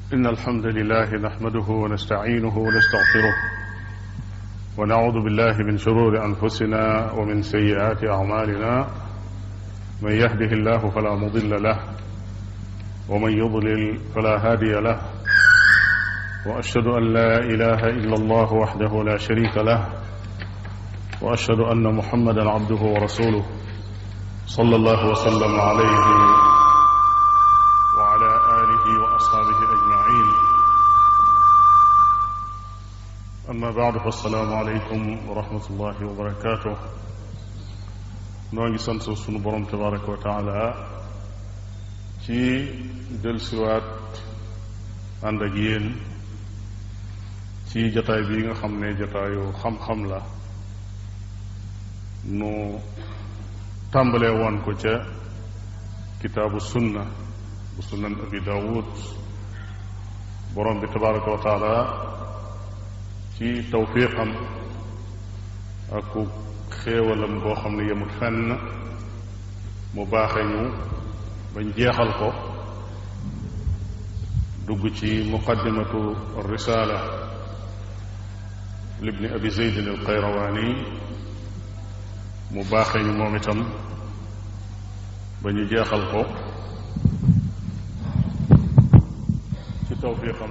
إن الحمد لله نحمده ونستعينه ونستغفره ونعوذ بالله من شرور أنفسنا ومن سيئات أعمالنا من يهده الله فلا مضل له ومن يضلل فلا هادي له وأشهد أن لا إله إلا الله وحده لا شريك له وأشهد أن محمدا عبده ورسوله صلى الله وسلم عليه وعلى آله وأصحابه أجمعين أما بعد فالسلام عليكم ورحمة الله وبركاته noo ngi sant sunu borom tabaraka wa taala ci dellusiwaat ànd ak yéen ci jataay bii nga xam ne jataayu xam-xam la nu tàmbalee woon ko ca kitaabu sunna bu sunan abi daawud borom bi tabaraka wa taala ci tawfiqam ak xéewalam boo xam ne yemut fenn mu baaxe ñu bañ jeexal ko dugg ci muqaddimatu risala libni abi zeydin al qayrawaani mu baaxe ñu moom itam ba ñu jeexal ko ci tawfiqam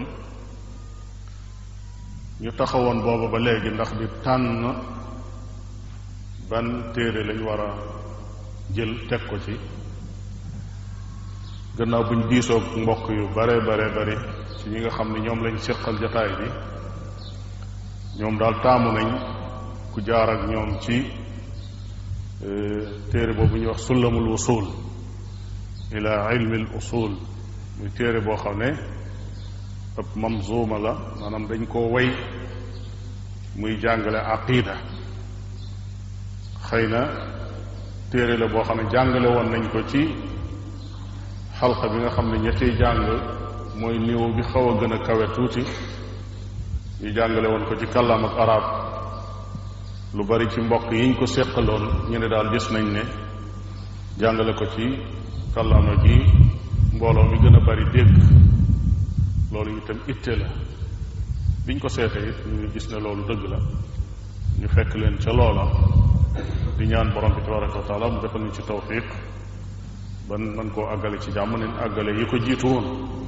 ñu taxawoon booba ba léegi ndax di tànn ban téere lañ war a jël teg ko ci gannaaw buñ diisoog mbokk yu bare bare bari ci ñi nga xam ne ñoom lañ séqal jataay bi ñoom daal taamu nañ ku jaar ak ñoom ci téere boobu ñuy wax sullamul usul ila ilmi al usul muy téere boo xam ne ab mamzuma la maanaam dañ koo way muy jàngale aqida xëy na téere la boo xam ne jàngale woon nañ ko ci xalqa bi nga xam ne ñetti jàng mooy niveau bi xaw a gën a kawe tuuti ñu jàngale woon ko ci kàllaam ak arab lu bari ci mbokk yiñ ko séqaloon ñu ne daal gis nañ ne jàngale ko ci kàllaama gi mbooloo mi gën a bari dégg loolu itam itte la biñ ko seetee it ñu gis ne loolu dëgg la ñu fekk leen ca loola di ñaan borom bi tabaraka wa taala mu defal ñu ci tawfiq ban man koo àggale ci jàmm nañ àggale yi ko jiitu woon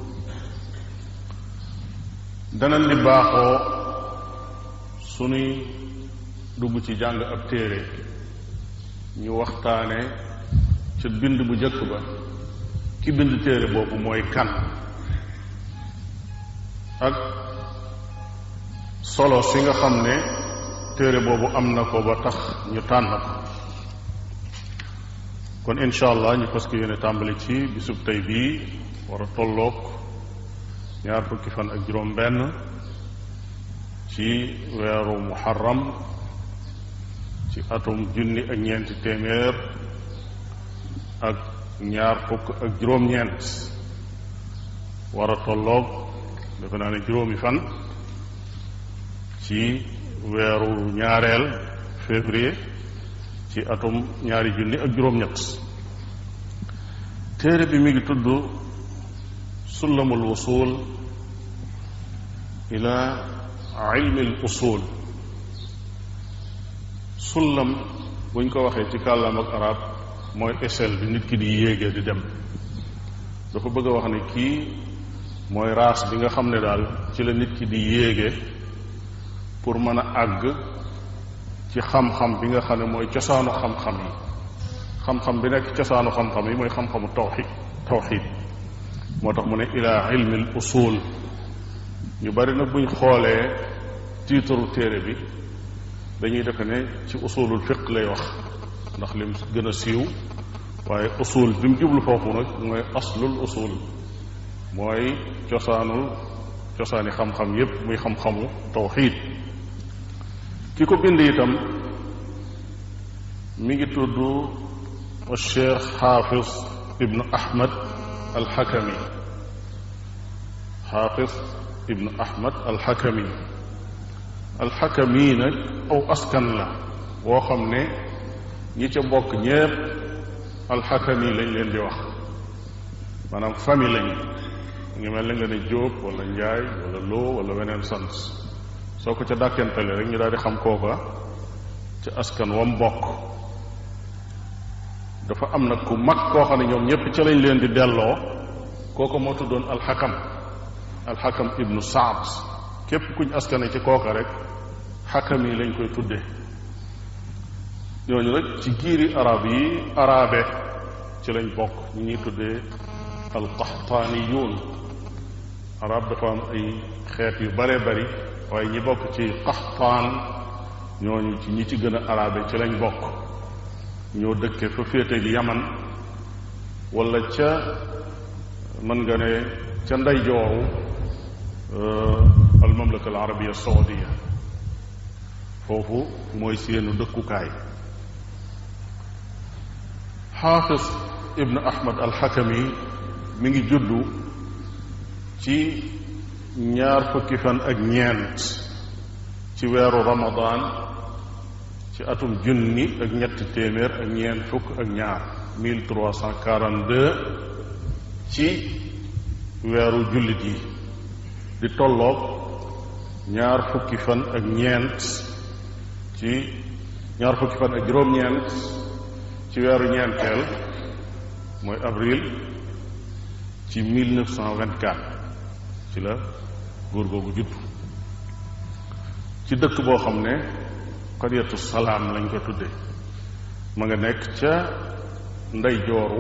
danañ di baaxoo sunuy dugg ci jàng ab téere ñu waxtaane ca bind bu jëkk ba ki bind téere boobu mooy kan ak solo si nga xam ne téere boobu am na ko ba tax ñu tànn ko kon incha allah ñu fas yéene tàmbali ci bisub tey bii war a tolloog ñaar fukki fan ak juróom benn ci weeru muharram ci atum junni ak ñeenti téeméer ak ñaar fukk ak juróom-ñeent war a tolloog defe naa ne juróomi fan ci weeru ñaareel février ci atum ñaari junni ak juróom-ñett téere bi mi ngi tudd sullamul wusul ila ilmi al usul sullam buñ ko waxee ci kàllaam ak arab mooy échelle bi nit ki di yéegee di dem dafa bëgg a wax ne kii mooy raas bi nga xam ne daal ci la nit ki di yéege pour mën a àgg ci xam-xam bi nga xam ne mooy cosaanu xam-xam yi xam-xam bi nekk cosaanu xam-xam yi mooy xam-xamu tawxid tawxid moo tax mu ne ila ilmil usul ñu bari nag buñ xoolee tiitaru téere bi dañuy defe ne ci usulul fiq lay wax ndax lim gën a siiw waaye usul bi mu jublu foofu nag mooy aslul usul mooy cosaanul cosaani xam-xam yépp muy xam-xamu tawxid ki ko bind itam mi ngi tudd cheikh xaafis ibnu ahmad alxakami xaafis ibnu ahmad alxakami alxakami nag aw askan la woo xam ne ñi ca bokk ñépp alxakami lañ leen di wax maanaam famille lañ ngi mel ni nga ne Jóob wala Njaay wala Loo wala weneen sant soo ko ca dàkkentale rek ñu daal di xam kooka ci askan wam bokk dafa am nag ku mag koo xam ne ñoom ñépp ca lañ leen di delloo kooka moo tuddoon alxakam alxakam ibnu saad képp kuñ askane ci kooka rek xakam yi lañ koy tudde ñooñu rek ci giiri arab yi arabe ci lañ bokk ñi ñuy tuddee alqaxtaaniyuun arab dafa am ay xeet yu bare bari waaye ñi bokk ci qaxtaan ñooñu ci ñi ci gën a arabe ci lañ bokk ñoo dëkke fa féete gi yaman wala ca mën nga ne ca ndeyjooru al mamlaka al arabia saudia foofu mooy seenu dëkkukaay xaafis ibnu ahmad alxakami mi ngi juddu ci ñaar fukki fan ak ñeent ci weeru ramadan ci atum junni ak ñetti téeméer ak ñeent fukk ak ñaar 1342 ci weeru jullit yi di tolloog ñaar fukki fan ak ñeent ci ñaar fukki fan ak juróom-ñeent ci weeru ñeenteel mooy avril ci 1924 ci la góor googu judd ci dëkk boo xam ne xariyatu salaam lañ ko tudde ma nga nekk ca ndey jooru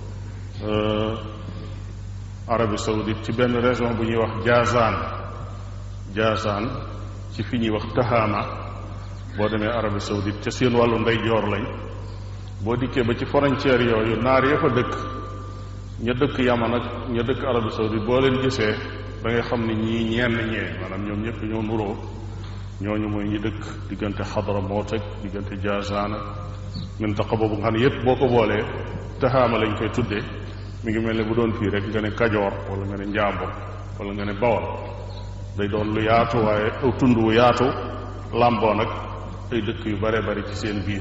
Arabie saoudite ci benn région bu ñuy wax Jazan Jazan ci fi ñuy wax Tahama boo demee Arabie saoudite ca seen wàllu ndey joor lañ boo dikkee ba ci frontière yooyu naar ya fa dëkk ña dëkk Yaman ak ña dëkk Arabie saoudite boo leen gisee da ngay xam ne ñii ñenn ñee maanaam ñoom ñëpp ñoo nuroo ñooñu mooy ñi dëkk diggante Xadramoot ak diggante Jazan ak mintaqa boobu nga xam ne yépp boo ko boolee Tahama lañ koy tuddee mi ngi mel ne bu doon fii rek nga ne Kajoor wala nga ne Njaambur wala nga ne Bawol day doon lu yaatu waaye aw tund wu yaatu làmboo nag ay dëkk yu bare bari ci seen biir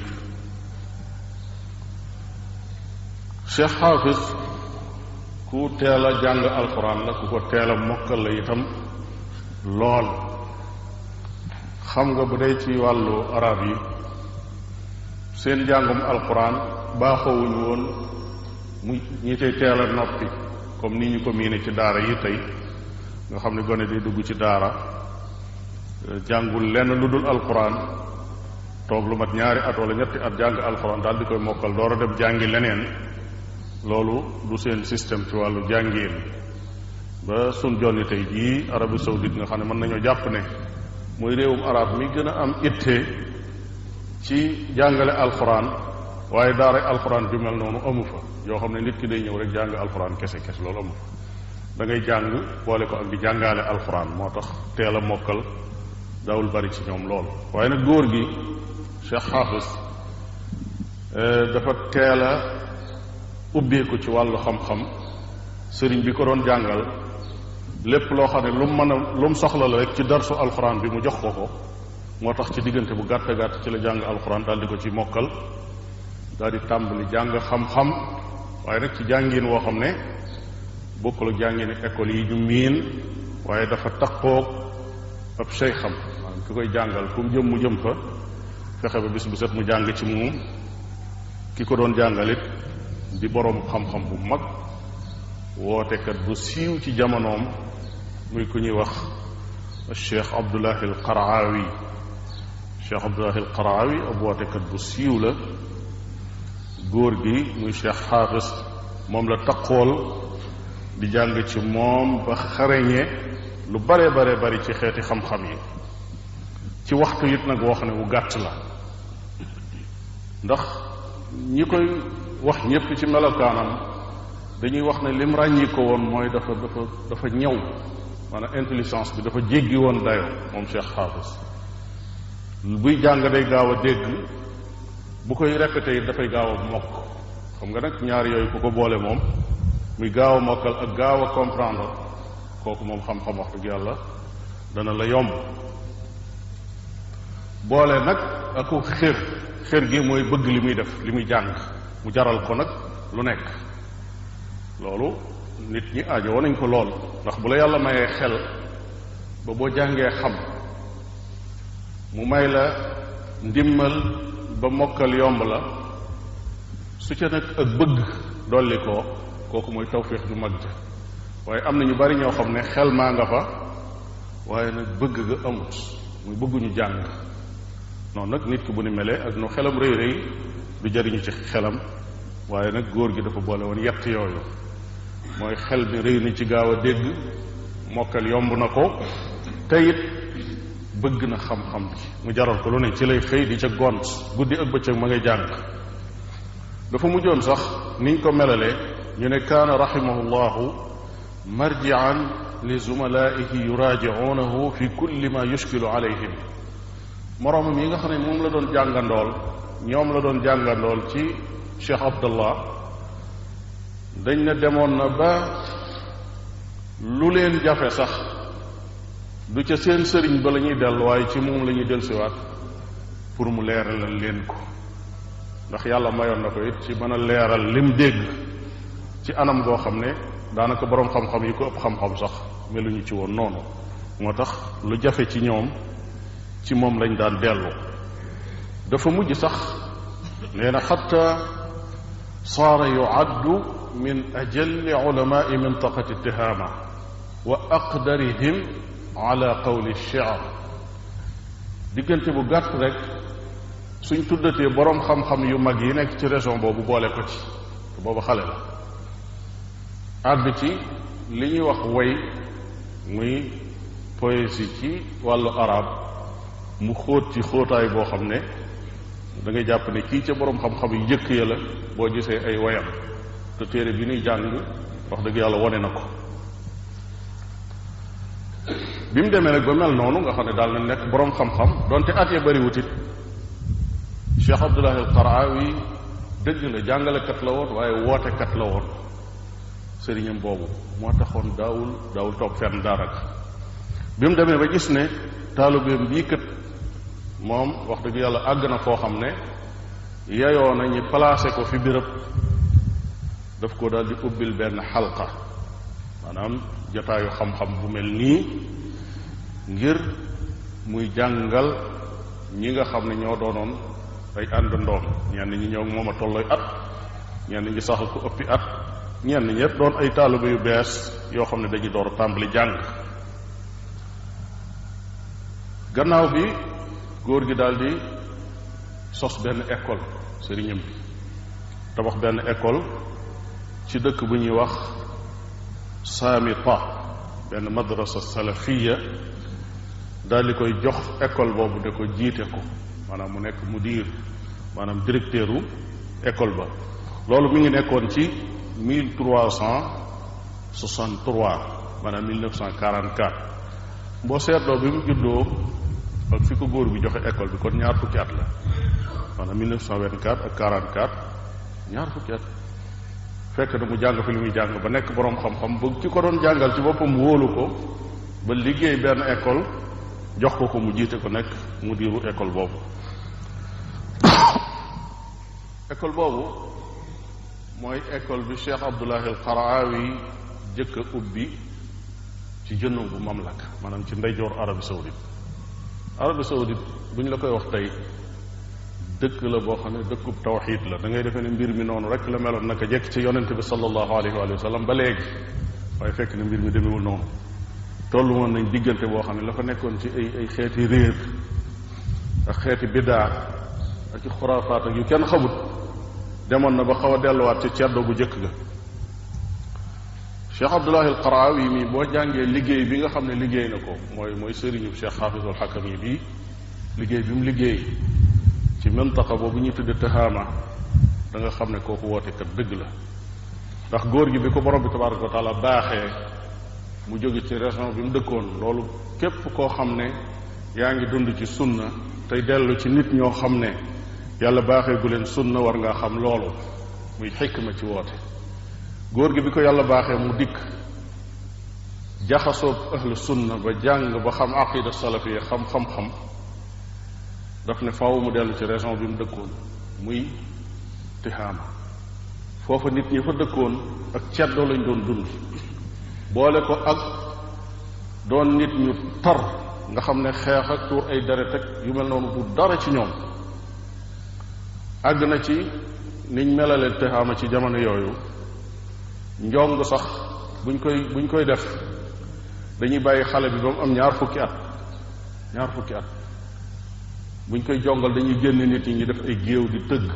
Cheikh Xaafis ku teel a jàng alxuraan la ku ko teel a mokkal la itam lool xam nga bu dee ci wàllu arab yi seen njàngum alxuraan baaxawuñu woon mu ñi tey teel a noppi comme ni ñu ko miine ci daara yi tey nga xam ne gone day dugg ci daara jàngul lenn lu dul alxuraan toog lu mat ñaari at wala ñetti at jàng alxuraan daal di koy mokkal door a dem jàngi leneen loolu du seen système ci wàllu jàngiin ba sun jonni tey jii Arabie saoudite nga xam ne mën nañoo jàpp ne mooy réewum arab mi gën a am itte ci jàngale alxuraan waaye daara alxuraan ju mel noonu amu fa yoo xam ne nit ki day ñëw rek jàng alxuraan kese kese loolu amu fa da ngay jàng boole ko ak di jàngaale alxuraan moo tax teel a mokkal daawul bari ci ñoom lool waaye nag góor gi Cheikh Xaafis dafa teel a ubbeeku ci wàllu xam-xam sëriñ bi ko doon jàngal lépp loo xam ne lu mu mën a lu mu soxla la rek ci darsu alxuraan bi mu jox ko ko moo tax ci diggante bu gàtt gàtt ci la jàng alxuraan daal di ko ci mokkal daal di tàmbali jàng xam-xam waaye nag ci jàngin woo xam ne bokkul ak jàngini école yi ñu miin waaye dafa takkoog ab sey xam maanaam ki koy jàngal fu mu jëm mu jëm fa fexe ba bis bu set mu jàng ci moom ki ko doon jàngalit di boroom xam-xam bu mag wootekat bu siiw ci jamonoom muy ku ñuy wax cheikh abdullahi al qaraawi cheikh abdullahi al qaraawi ab wootekat bu siiw la góor gi muy cheikh xaafis moom la taqool di jàng ci moom ba xareñe lu bare bare bari ci xeeti xam-xam yi ci waxtu it nag woo xam ne wu gàtt la ndax ñi koy wax ñépp ci melokaanam dañuy wax ne lim ràññi ko woon mooy dafa dafa dafa ñëw maanaam intelligence bi dafa jéggi woon dayo moom Cheikh Xaafis buy jàng day gaaw a dégg bu koy répété it dafay gaaw a mokk xam nga nag ñaar yooyu ku ko boole moom muy gaaw a mokkal ak gaaw a comprendre kooku moom xam-xam wax dëgg yàlla dana la yomb boole nag aku xër xër gi mooy bëgg li muy def li muy jàng mu jaral ko nag lu nekk loolu nit ñi aajowoo nañ ko lool ndax bu la yàlla mayee xel ba boo jàngee xam mu may la ndimmal ba mokkal yomb la su ca nag ak bëgg dolli ko kooku mooy tawfiix ju mag ja waaye am na ñu bari ñoo xam ne xel maa nga fa waaye nag bëgg ga amut muy bëgguñu jàng noonu nag nit ki bu ni melee ak nu xelam rëy rëy du jariñu ci xelam waaye nag góor gi dafa boole woon yett yooyu mooy xel mi rëy na ci gaaw a dégg mokkal yomb na ko te it bëgg na xam-xam bi mu jaral ko lu ne ci lay xëy di ca gont guddi ak bëccëg ma ngay jàng dafa mujjoon sax niñ ko melalee ñu ne kaana rahimahullahu marjian li zumalaihi yuraajicuunahu fi kulli ma yushkilu alayhim moroomam yi nga xam ne moom la doon jàngandool ñoom la doon jàngandool ci cheikh abdallah dañ ne demoon na ba lu leen jafe sax du ca seen sëriñ ba la ñuy dellu waaye ci moom la ñuy dellusiwaat pour mu leeralal leen ko ndax yàlla mayoon na ko it ci mën a leeral lim dégg ci anam goo xam ne daanaka boroom xam-xam yi ko ëpp xam-xam sax meluñu ci woon noonu moo tax lu jafe ci ñoom ci moom lañ daan dellu dafa mujj sax nee na xatta saara yuaddu min ajalli ulamai mintaqati tihaama wa aqdarihim ala qawli shi'r diggante bu gàtt rek suñ tuddatee boroom xam-xam yu mag yi nekk ci région boobu boole ko ci te boobu xale la àgg ci li ñuy wax way muy poésie ci wàllu arab mu xóot ci xóotaay boo xam ne da ngay jàpp ne kii ca boroom xam-xam yu jëkk ya la boo gisee ay wayam te téere bi ñuy jàng wax dëgg yàlla wone na ko bi mu demee nag ba mel noonu nga xam ne daal na nekk boroom xam-xam donte at ya bariwut it Cheikh Abdullahi al Qaraawi dëgg la jàngalekat la woon waaye wootekat la woon sëriñam boobu moo taxoon daawul daawul toog fenn daanaka bi mu demee ba gis ne taalibeem bii kat moom wax dëgg yàlla àgg na foo xam ne yeyoo na ñi placé ko fi béréb daf ko daal di ubbil benn xalqa maanaam jotaayu xam-xam bu mel nii ngir muy jàngal ñi nga xam ne ñoo doonoon ay àndandoom ñenn ñi ñëw moom a tollooy at ñenn ñi sax ko ëppi at ñenn ñëpp doon ay taaliba yu bees yoo xam ne dañuy door a tàmbali jàng gannaaw bi góor gi daal di sos benn école sëriñam bi tabax benn école ci dëkk bu ñuy wax saamita benn madrasa salafiya daal di koy jox école boobu de ko jiite ko maanaam mu nekk mudir maanaam directeur u école ba loolu mi ngi nekkoon ci mille trois cent soixante trois maanaam mille neuf cent quarante quatre boo seetloo bi mu juddoo ak fi ko góor bi joxe école bi kon ñaar fukki at la maanaam mille neuf cent vingt quatre ak quarante quatre ñaar fukki at fekk na mu jàng fi li muy jàng ba nekk boroom xam-xam ba ki ko doon jàngal ci boppam wóolu ko ba liggéey benn école jox ko ko mu jiite ko nekk mu diiru école boobu école boobu mooy école bi Cheikh Abdullahi al Qaraawi jëkk a ubbi ci jënnu bu mamlaka maanaam ci ndeyjoor Arabie Saoudite Arabie Saoudite bu ñu la koy wax tey dëkk la boo xam ne dëkkub tawxiid la da ngay defee ne mbir mi noonu rek la meloon naka jekk ci yonente bi sallallahu alayhi wa sallam ba léegi waaye fekk ne mbir mi demewul noonu tollu woon nañ diggante boo xam ne la fa nekkoon ci ay ay xeeti réer ak xeeti biddaa ak i xuraafaat ak yu kenn xamut demoon na ba xaw a delluwaat ci ceddo bu jëkk ga cheikh abdullahi al qaraawi mi boo jàngee liggéey bi nga xam ne liggéey na ko mooy mooy sëriñu cheikh xaafisul xakam yi bii liggéey bi mu liggéey ci mantaqa boobu ñuy tudde tahaama da nga xam ne kooku woote kat dëgg la ndax góor gi bi ko borom bi tabaraka wa taala baaxee mu jóge ci région bi mu dëkkoon loolu képp koo xam ne yaa ngi dund ci sunna tey dellu ci nit ñoo xam ne yàlla baaxee gu leen sunna war ngaa xam loolu muy xikma ci woote góor gi bi ko yàlla baaxee mu dikk jaxasoob ahlu sunna ba jàng ba xam aqida salafiya xam xam-xam daf ne faaw mu dellu ci région bi mu dëkkoon muy tihaama foofa nit ñi fa dëkkoon ak ceddoo lañ doon dund boole ko ak doon nit ñu tar nga xam ne xeex ak tuur ay deret ak yu mel noonu du dara ci ñoom àgg na ci niñ melale texaama ci jamono yooyu njong sax buñ koy buñ koy def dañuy bàyyi xale bi ba mu am ñaar fukki at ñaar fukki at buñ koy jongal dañuy génn nit ñi ñu def ay géew di tëgg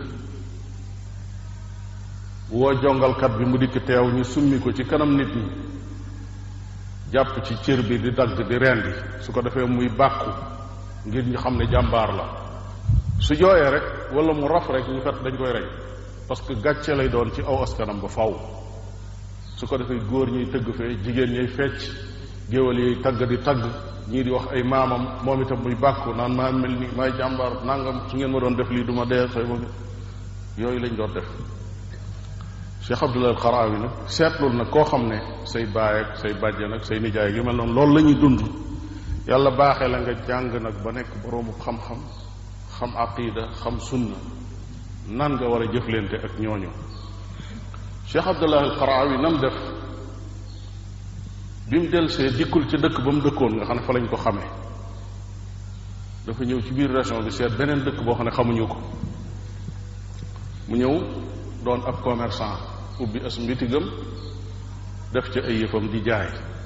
woo jongalkat bi mu dikk teew ñu summi ko ci kanam nit ñi jàpp ci cër bi di dagg di rendi su ko defee muy bàkku ngir ñu xam ne jàmbaar la su jooyee rek wala mu raf rek ñu kat dañ koy rey parce que gàcce lay doon ci aw askanam ba faw su ko defee góor ñuy tëgg fee jigéen ñuy fecc géwal yi tagg di tagg ñii di wax ay maamam moom itam muy bàkku naan maa mel ni maay jàmbaar nangam su ngeen ma doon def lii du ma dee say ma yooyu lañ doon def Cheikh Abdullah Xaraawi nag seetlul nag koo xam ne say baay ak say bàjjen ak say nijaay yu mel noonu loolu la ñuy dund yàlla baaxee la nga jàng nag ba nekk boroomu xam-xam xam aqida xam sunna nan nga war a jëflante ak ñooñu Cheikh Abdullah Xaraawi nam def bi mu delsee dikkul ci dëkk ba mu dëkkoon nga xam ne fa lañ ko xamee dafa ñëw ci biir région bi seet beneen dëkk boo xam ne xamuñu ko mu ñëw doon ab commerçant ubbi as mbitigam def ci ay yëfam di jaay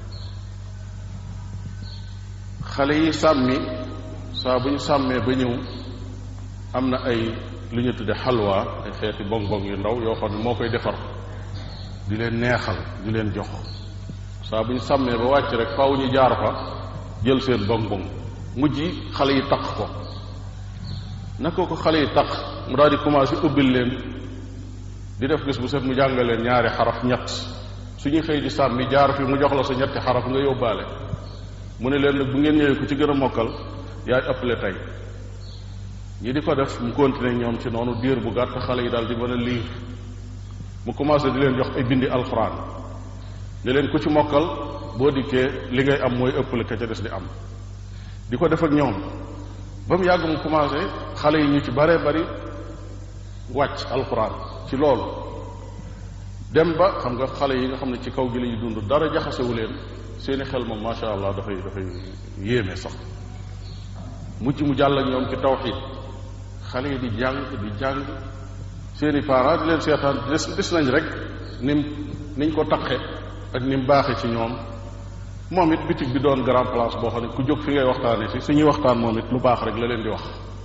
xale yi sàmmi saa bu ñu sàmmee ba ñëw am na ay lu ñu tudde xalwa ay xeeti bong bong yu ndaw yoo xam ne moo koy defar di leen neexal di leen jox saa bu ñu sàmmee ba wàcc rek faaw ñu jaar fa jël seen bong bong mujj xale yi taq ko naka ko xale yi taq mu daal di commencé ubbil leen di def gis bu set mu jàngal leen ñaari xaraf ñett su ñuy xëy di sàmmi jaar fi mu jox la sa ñetti xaraf nga yóbbaale mu ne leen nag bu ngeen ñëwee ku ci gën a mokkal yaay ëppale tey ñi di ko def mu continuer ñoom ci noonu diir bu gàtt xale yi daal di mën a liir mu commencé di leen jox ay bindi alxuraan ne leen ku ci mokkal boo dikkee li ngay am mooy ëppale ka ca des di am di ko def ak ñoom ba mu yàgg mu commencé xale yi ñu ci bare bari wàcc alxuraan ci loolu dem ba xam nga xale yi nga xam ne ci kaw gi la ñuy dund dara jaxasewu leen seeni xel moom macha allah dafay dafay yéeme sax mujj mu jàll ak ñoom ci tawxiid xale yi di jàng di jàng seeni parents di leen seetaan des des nañ rek nim niñ ko taqe ak ni mu baaxee ci ñoom moom it bitig bi doon grand place boo xam ne ku jóg fi ngay waxtaanee si suñuy waxtaan moom it lu baax rek la leen di wax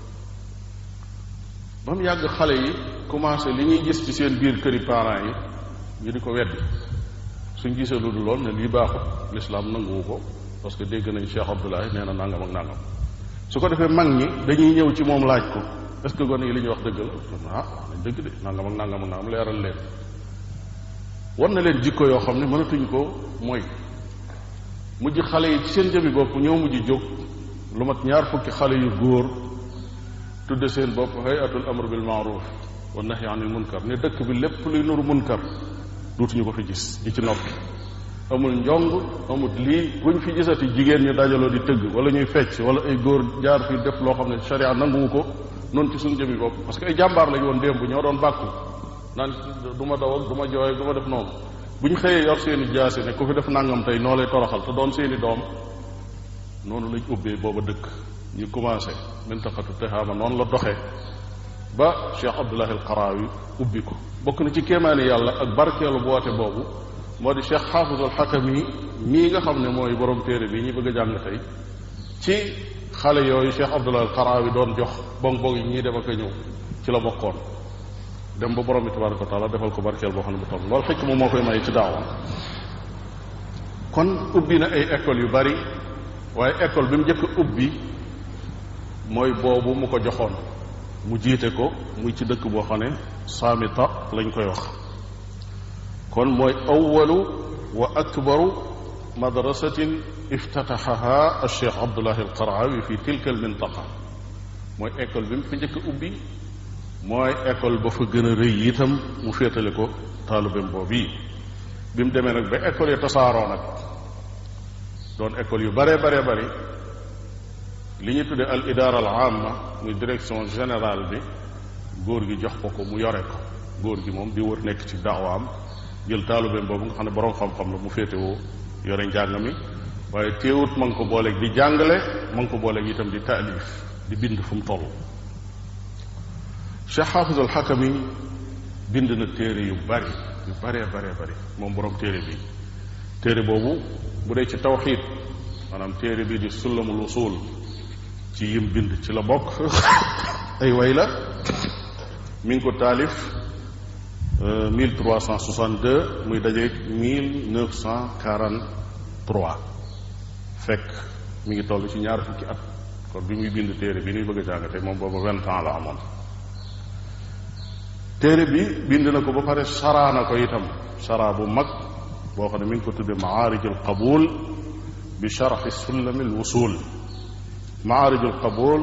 ba mu yàgg xale yi commencé li ñuy gis ci seen biir këri parents yi ñu di ko weddi suñ gisee lu dul lool ne lii baaxut lislaam nanguwu ko parce que dégg nañ Cheikh Abdoulaye nee na nangam ak nangam su ko defee mag ñi dañuy ñëw ci moom laaj ko est ce que gone yi li ñuy wax dëgg la ah wax nañ dëgg de nangam ak nangam ak nangam leeral leen war na leen jikko yoo xam ne mënatuñ ko mooy mujj xale yi ci seen jëmi bopp ñoo mujj jóg lu mat ñaar fukki xale yu góor tudde seen bopp hayatul amr bil maaruf wa nahy anil munkar ne dëkk bi lépp luy nuru munkar duutuñu ko fi gis di ci noppi amul njong amul lii buñ fi gisati jigéen ñu dajaloo di tëgg wala ñuy fecc wala ay góor jaar fi def loo xam ne sharia nanguwu ko noonu ci suñu jëmi bopp parce que ay jàmbaar lañu woon démb ñoo doon bàkku naan du ma daw ak du ma jooy ak du ma def noonu bu ñu xëyee yor seeni jaasi ne ku fi def nangam tey noo lay toroxal te doon seeni doom noonu lañ ubbee booba dëkk ñu commencé mintaqatu texaama noonu la doxee ba Cheikh Abdullahi al Qaraawi ubbi ko bokk na ci kéemaani yàlla ak barkeelu boote boobu moo di Cheikh Xaafizul Xakami mii nga xam ne mooy borom téere bi ñu bëgg a jàng tey ci xale yooyu Cheikh Abdullahi al Qaraawi doon jox bong bong yi ñii dem ak a ñëw ci la bokkoon dem ba borom bi tabaraka wa taala defal ko barkeel boo xam ne bu toll loolu xikma moo koy may ci daawa kon ubbi na ay école yu bari waaye école bi mu njëkk a ubbi mooy boobu mu ko joxoon mu jiite ko muy ci dëkk boo xam ne saamita lañ koy wax kon mooy awalu wa akbaru madrasatin iftataxaha alcheikh abdullahi alqaraawi fi tilka almintaqa mooy école bi mu fi njëkk a ubbi mooy école ba fa gën a rëy itam mu féetale ko taalubem boobu yi bi mu demee nag ba école yi tasaaroo nag doon école yu baree baree bari li ñu tuddee al idaara al amma muy direction générale bi góor gi jox ko ko mu yore ko góor gi moom di wër nekk ci daawaam jël taalubeem boobu nga xam ne borom xam-xam la mu féetewoo yore njàng mi waaye teewut ma ngi ko booleeg di jàngale ma ngi ko booleeg itam di taalif di bind fu mu toll Cheikh Xaafis al Xakami bind na téere yu bari yu baree baree bari moom borom téere bi téere boobu bu dee ci tawxiid maanaam téere bi di sullamul usul ci yim bind ci la bokk ay way la mi ngi ko taalif 1362 muy dajeeg 1943 fekk mi ngi toll ci ñaar fukki at kon bi muy bind téere bi ñuy bëgg a jàngate moom boobu vingt ans la amoon téere bi bind na ko ba pare saraa na ko itam saraa bu mag boo xam ne mi ngi ko tudde maarij al qabul bi sharxi sullami al wusul maarij al qabul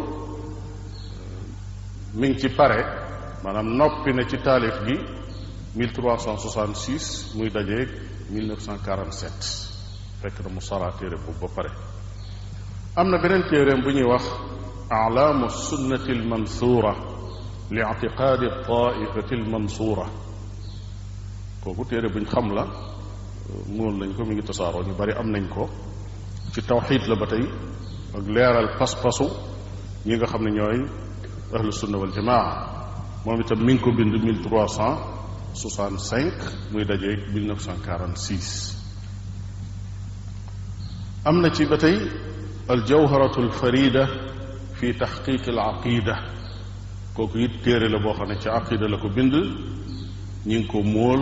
mi ngi ci pare maanaam noppi na ci taalif gi 1366 muy dajeeg 1947 fekk na mu saraa téere boobu ba pare am na beneen téeréem bu ñuy wax alaamu sunnati almansuura li ictiqaadi taifati almansuura kooku téere buñ xam la mool nañ ko mi ngi tasaaroo ñu bari am nañ ko ci tawxiid la ba tey ak leeral pas-pasu ñi nga xam ne ñooy ahlu sunna wal jamaa moom itam mi ngi ko bind 1365 muy dajeeg 1946 am na ci ba tey aljawharatu alfarida fi taxqiq alaqida kooku it téere la boo xam ne ci aqida la ko bind ñi ngi ko móol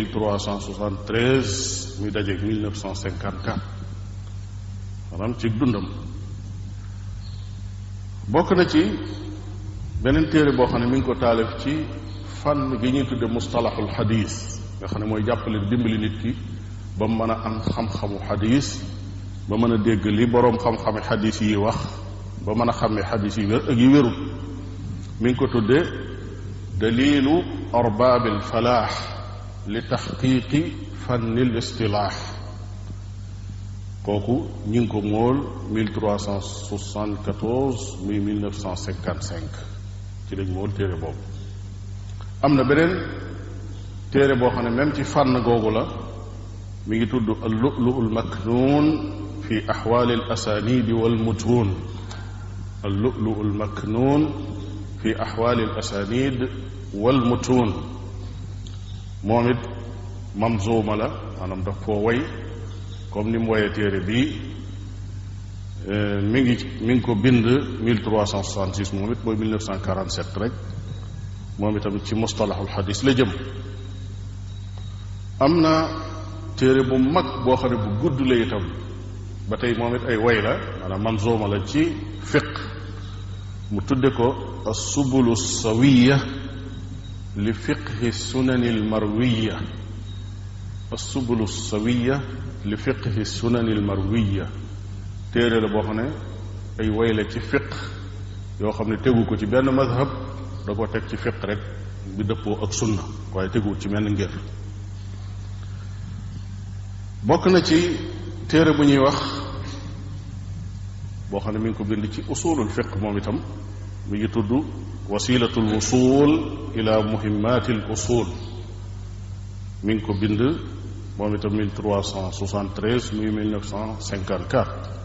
1373 muy dajeeg 1954 maanaam ci dundam bokk na ci beneen téere boo xam ne mi ngi ko taalif ci fànn gi ñuy tudde mustalaxul xadis nga xam ne mooy jàppale dimbali nit ki ba mu mën a am xam-xamu xadis ba mën a dégg li boroom xam-xame xadis yi wax ba mën a xàmmee xadis yi wér ak yi wérul mi ngi ko tuddee dalilu arbaabi alfalaax li taxqiqi fanni l istilaax kooku ñi ngi ko móol 1374 muy 1955 ci lañ móol téere boobu am na beneen téere boo xam ne même ci fànn googu la mi ngi tudd al lu'lu al maknuun fi axwaali al asaanidi wal mutuun al lu'lu al maknuun fi axwaali al asaanid wal mutuun moom it mamzuuma la maanaam daf koo way comme ni mu woyee téere bii mi ngi mi ngi ko bind 1366 moom it mooy 1947 rek moom itam ci mustalaxul xadis la jëm am na téere bu mag boo xam ne bu gudd la itam ba tey moom it ay way la maanaam manzooma la ci fiq mu tudde ko assubulu sawiya li fiqhi sunani almarwiya assubulu sawiya li fiqhi sunani almarwiya téere la boo xam ne ay way la ci fiq yoo xam ne tegu ko ci benn madhab da ko teg ci fiq rek bi dëppoo ak sunna waaye teguwut ci menn ngir bokk na ci téere bu ñuy wax boo xam ne mi ngi ko bind ci usulul fiq moom itam mi ngi tudd wasilatu l wusul ila muhimmati l usul mi ngi ko bind moom itam 1373 muy 1954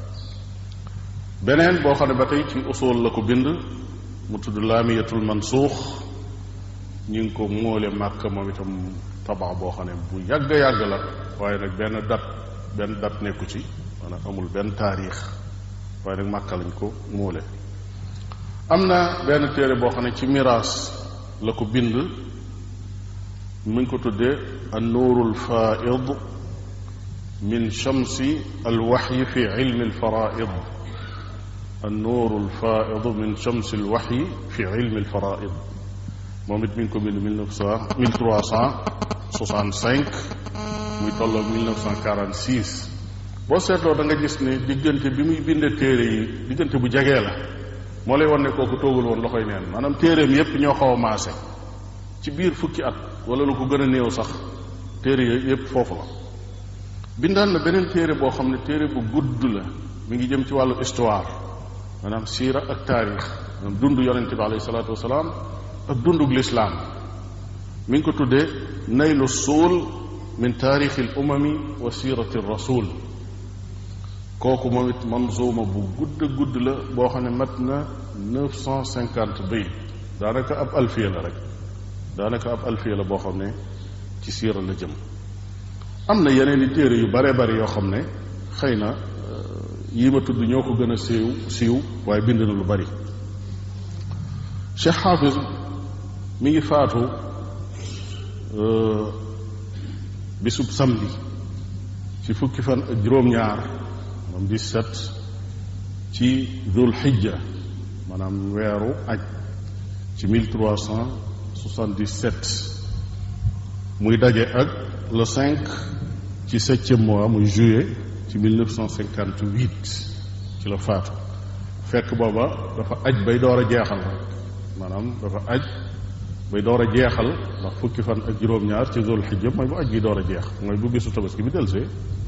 beneen boo xam ne ba tey ci usul la ko bind mu tudd laamiyatul mansuux ñi ngi ko móole màkk moom itam tabax boo xam ne bu yàgg yàgg la waaye nag benn dat benn dat nekku ci maanaam amul benn taarix waaye nag màkka lañ ko móole am na benn téere boo xam ne ci miraas la ko bind mu ngi ko tuddee an nuurul faaid min shamsi alwaxyi fi ilmi alfaraid an nuurul faaid min shamsi alwaxyi fi ilmi alfaraid moom it mi ngi ko bind mille neuf cent mille trois cent soixante cinq muy tolloo mille neuf cent quarante six boo seetloo da nga gis ne diggante bi muy bind téere yi diggante bu jegee la moo lay wan ne kooku toogul woon loxoy neen maanaam téereem yépp ñoo xaw a maase ci biir fukki at wala lu ko gën a néew sax téere yooyu yépp foofu la bindaan na beneen téere boo xam ne téere bu gudd la mi ngi jëm ci wàllu histoire maanaam siira ak taarix maanaam dund yonente bi alayhi salaatu wasalaam ak dundug lislaam mi ngi ko tuddee naylu suul min taarixi al umami wa sirati rasul kooku moom it manzuuma bu gudd gudd la boo xam ne mat na neuf cent cinquante bayt daanaka ab alfiya la rek daanaka ab alfiya la boo xam ne ci siira la jëm am na yeneen i téere yu bare bari yoo xam ne xëy na yii ma tudd ñoo ko gën a siiw siiw waaye bind na lu bari Cheikh Xaafis mi ngi faatu bisub samedi ci fukki fan ak juróom-ñaar moom 17 ci dul xijja maanaam weeru aj ci 1377 muy daje ak le 5 ci septième mois muy juillet ci 1958 ci la faatu fekk booba dafa aj bay door a jeexal rek maanaam dafa aj bay door a jeexal ndax fukki fan ak juróom-ñaar ci zul xijja mooy bu aj gi door a jeex mooy bu bisu tabaski bi delsee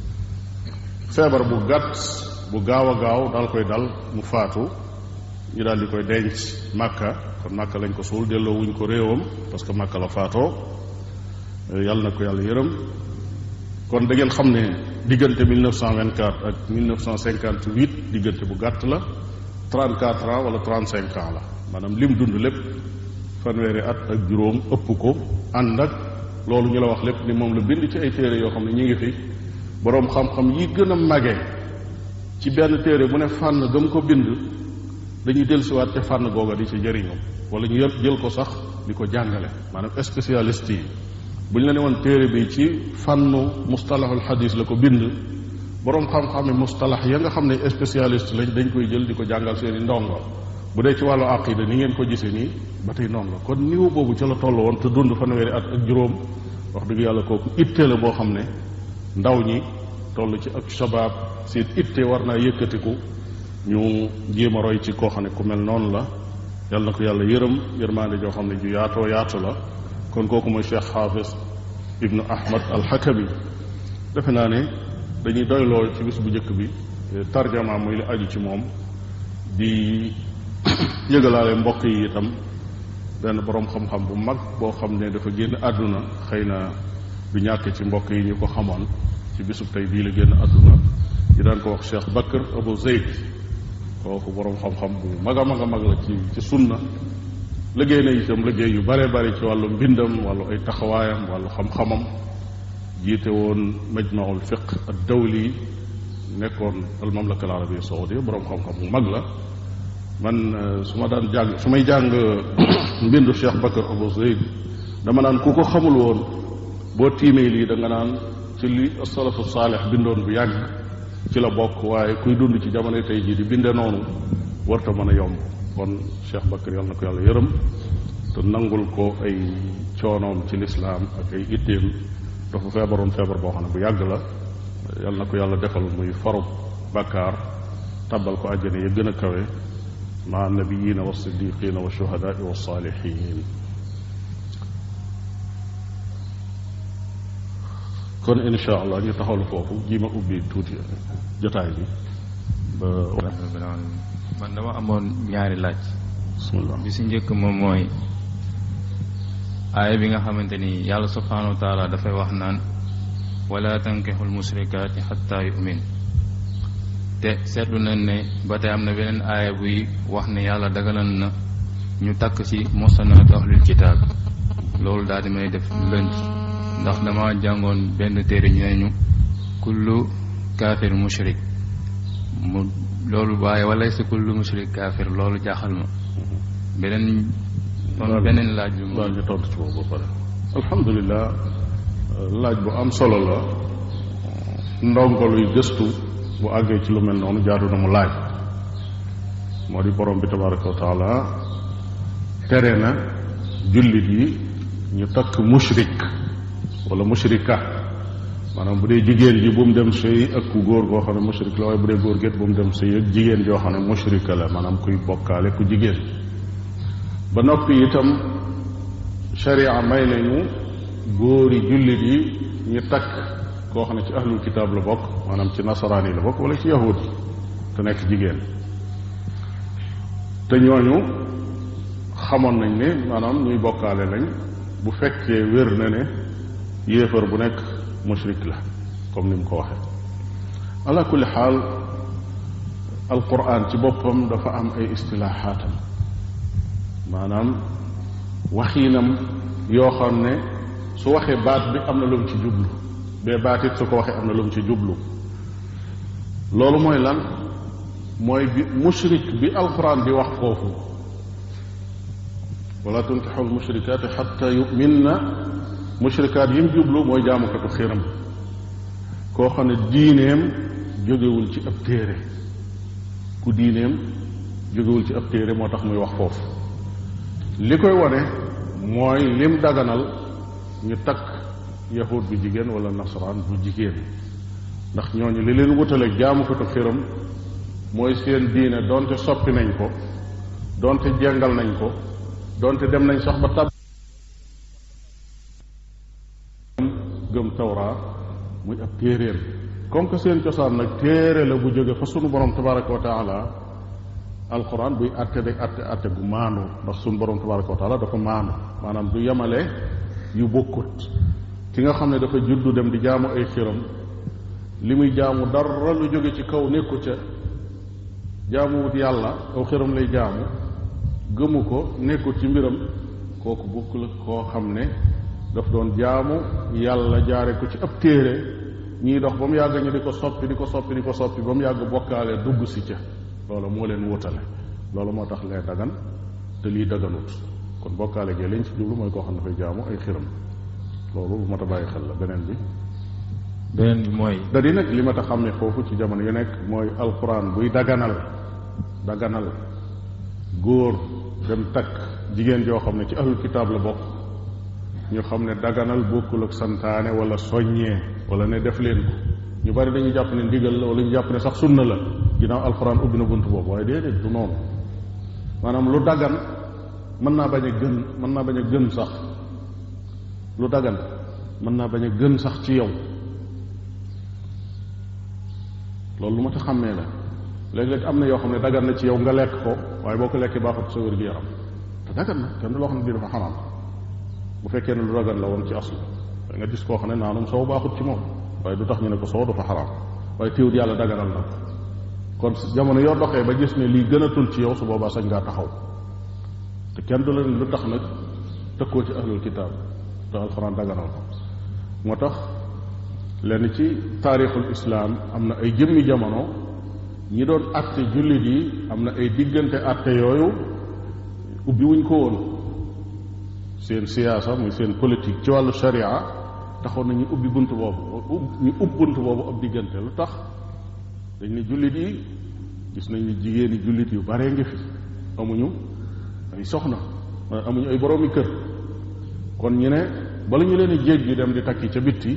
feebar bu gàtt bu gaaw a gaaw daal koy dal mu faatu ñu daal di koy denc màkka kon màkka lañ ko suul delloo wuñ ko réewam parce que màkka la faatoo yàlla na ko yàlla yërëm kon da ngeen xam ne diggante 1924 ak 1958 diggante bu gàtt la 34 ans wala 35 ans la maanaam lim dund lépp fanweeri at ak juróom ëpp ko ànd ak loolu ñu la wax lépp ni moom la bind ci ay téere yoo xam ne ñu ngi fi boroom xam-xam yi gën a mage ci benn téere bu ne fànn gëm ko bind dañuy dellusiwaat ca fànn googa di ci jëriñu wala ñu yëpp jël ko sax di ko jàngale maanaam spécialiste yi bu ñu la ne woon téere bi ci fànnu mustalahul xadis la ko bind boroom xam-xam yi mustalax ya nga xam ne spécialiste lañ dañ koy jël di ko jàngal seeni ndongo bu dee ci wàllu aqida ni ngeen ko gisee nii ba tey noonu la kon niveau boobu ca la toll woon te dund fanweeri at ak juróom wax dëgg yàlla kooku itte la boo xam ne ndaw ñi toll ci ak shabaab seen itte war naa yëkkatiku ñu jéem a roy ci koo xam ne ku mel noonu la yàlla na ko yàlla yërëm yërmaande joo xam ne ju yaatoo yaatu la kon kooku mooy cheikh xaafis ibnu ahmad alxakami defe naa ne dañuy doyloo ci bis bu njëkk bi tarjama muy lu aju ci moom di yëgalaale mbokk yi itam benn boroom xam-xam bu mag boo xam ne dafa génn àdduna xëy na du ñàkk ci mbokk yi ñu ko xamoon ci bisub tey bii la génn àdduna di daan ko wax cheikh bakr abu zeyd kooku boroom xam-xam bu mag a mag a mag la ci ci sunna liggéey na itam liggéey yu bare bari ci wàllu mbindam wàllu ay taxawaayam wàllu xam-xamam jiite woon majmaul fiq ad dawli nekkoon al mamlaka al arabia saudia boroom xam-xam bu mag la man su ma daan jàng su may jàng mbindu Cheikh Bakar Abu Zayd dama naan ku ko xamul woon boo tiimee lii da nga naan ci li salafu saalix bindoon bu yàgg ci la bokk waaye kuy dund ci jamono tey jii di binde noonu warta mën a yomb kon Cheikh Bakar yàlla na ko yàlla yërëm te nangul ko ay coonoom ci lislaam ak ay itteem dafa feebaroon feebar boo xam ne bu yàgg la yàlla na ko yàlla defal muy farub bàkkaar tabal ko àjjana ya gën a kawe maa nabiyina wa siddiqina wa shuhadaai wa saalihin kon insha allah ñu taxawlu foofu ji ma ubbi tuuti jotaay bi ba man dama amoon ñaari laaj bismillah bi si njëkk moom mooy aaya bi nga xamante ni yàlla subhanahu wa taala dafay wax naan wala tankixul musrikaati xatta yumin te seetlu nañ ne ba tey am na beneen aaya buy wax ne yàlla dagalan na ñu takk ci mosanaat ahlul kitaab loolu daal di may def lënt ndax dama jàngoon benn téere ñu ne ñu kullu kaafir mushrik mu loolu waaye wala si kullu mushrik kaafir loolu jaaxal ma beneen kon beneen laaj bi daal ñu tontu ci boobu ba pare alhamdulilah laaj bu am solo la ndongo luy gëstu bu àggee ci lu mel noonu jaadu na mu laaj moo di borom bi tabaraka wa taala tere na jullit yi ñu takk mushrik wala mushrika maanaam bu dee jigéen ji bu mu dem sëy ak ku góor goo xam ne mushrik la waaye bu dee góor géet bu mu dem sëy ak jigéen joo xam ne mushrika la maanaam kuy bokkaale ku jigéen ba noppi itam sharia may nañu góori jullit yi ñu takk koo xam ne ci ahlul kitaab la bokk maanaam ci nasaraan yi la bokk wala ci yahud te nekk jigéen te ñooñu xamoon nañ ne maanaam ñuy bokkaale lañ bu fekkee wér na ne yéefar bu nekk mushrik la comme ni mu ko waxee ala kulli xaal alquran ci boppam dafa am ay istilaaxaatam maanaam waxiinam yoo xam ne su waxee baat bi am na lu mu ci jublu bee baat it su ko waxee am na lu mu ci jublu loolu mooy lan mooy bi mushrik bi alquran di wax foofu wala tunkixu almushrikaati xatta yuminna mushrikaat yi mu jublu mooy jaamukatu xiram koo xam ne diineem jógewul ci ab téere ku diineem jógewul ci ab téere moo tax muy wax foofu li koy wane mooy lim daganal ñu takk yahud bu jigéen wala nasaraan bu jigéen ndax ñooñu li leen wutaleeg jaamukatu xiram mooy seen diine donte soppi nañ ko donte jengal nañ ko donte dem nañ sax ba tab gëm tawraa muy ab téeréem comme que seen cosaan nag téere la bu jóge fa sunu borom tabaraka wa taala alquran buy atte day atte atte gu maandu ndax sunu borom tabaraka wa taala dafa maandu maanaam du yemale yu bokkut ki nga xam ne dafa juddu dem di jaamu ay xiram li muy jaamu dara lu jóge ci kaw nekku ca jaamuwut yàlla aw xiram lay jaamu gëmu ko nekkut ci mbiram kooku bokk la koo xam ne daf doon jaamu yàlla jaare ko ci ab téere ñii dox ba mu yàgg ñu di ko soppi di ko soppi di ko soppi ba mu yàgg bokkaale dugg si ca loolu moo leen wutale loolu moo tax lee dagan te lii daganut kon bokkaale gee lañ ci jublu mooy koo xam ne dafay jaamu ay xiram loolu lu mat a bàyyi xel la beneen bi beneen bi mooy da di nag li ma ta xam ne foofu ci jamono yu nekk mooy alquran buy daganal daganal góor dem takk jigéen joo xam ne ci ahlul kitaab la bokk ñu xam ne daganal bokkul ak santaane wala soññee wala ne def leen ko ñu bari dañuy jàpp ne ndigal la wala ñu jàpp ne sax sunna la ginnaaw alquran ubbi na bunt boobu waaye déedéet du noonu maanaam lu dagan mën naa bañ a gën mën naa bañ a gën sax lu dagan mën naa bañ a gën sax ci yow loolu lu ma ta xàmmee la léeg-léeg am na yoo xam ne dagan na ci yow nga lekk ko waaye boo ko lekkee baaxut sa wér gi yaram te dagan na kenn du loo xam ne bii dafa xaraam bu fekkee ne lu dagan la woon ci aslu da nga gis koo xam ne naanum soow baaxut ci moom waaye du tax ñu ne ko soow dafa xaraam waaye téewut yàlla daganal na ko kon jamono yoo doxee ba gis ne lii gënatul ci yow su boobaa sañ ngaa taxaw te kenn du la ne lu tax nag tëkkoo ci ahlul kitaab te alxuraan daganal ko moo tax lenn ci taarixul islaam am na ay jëmmi jamono ñi doon atte jullit yi am na ay diggante atte yooyu ubbi wuñ ko woon seen siyaasa muy seen politique ci wàllu sharia taxoon na ñu ubbi bunt boobu ñu ub bunt boobu ab diggante lu tax dañ ne jullit yi gis nañ ni jigéeni jullit yu baree ngi fi amuñu ay soxna amuñu ay boroomi kër kon ñu ne bala ñu leen di jéggi dem di takki ca bitti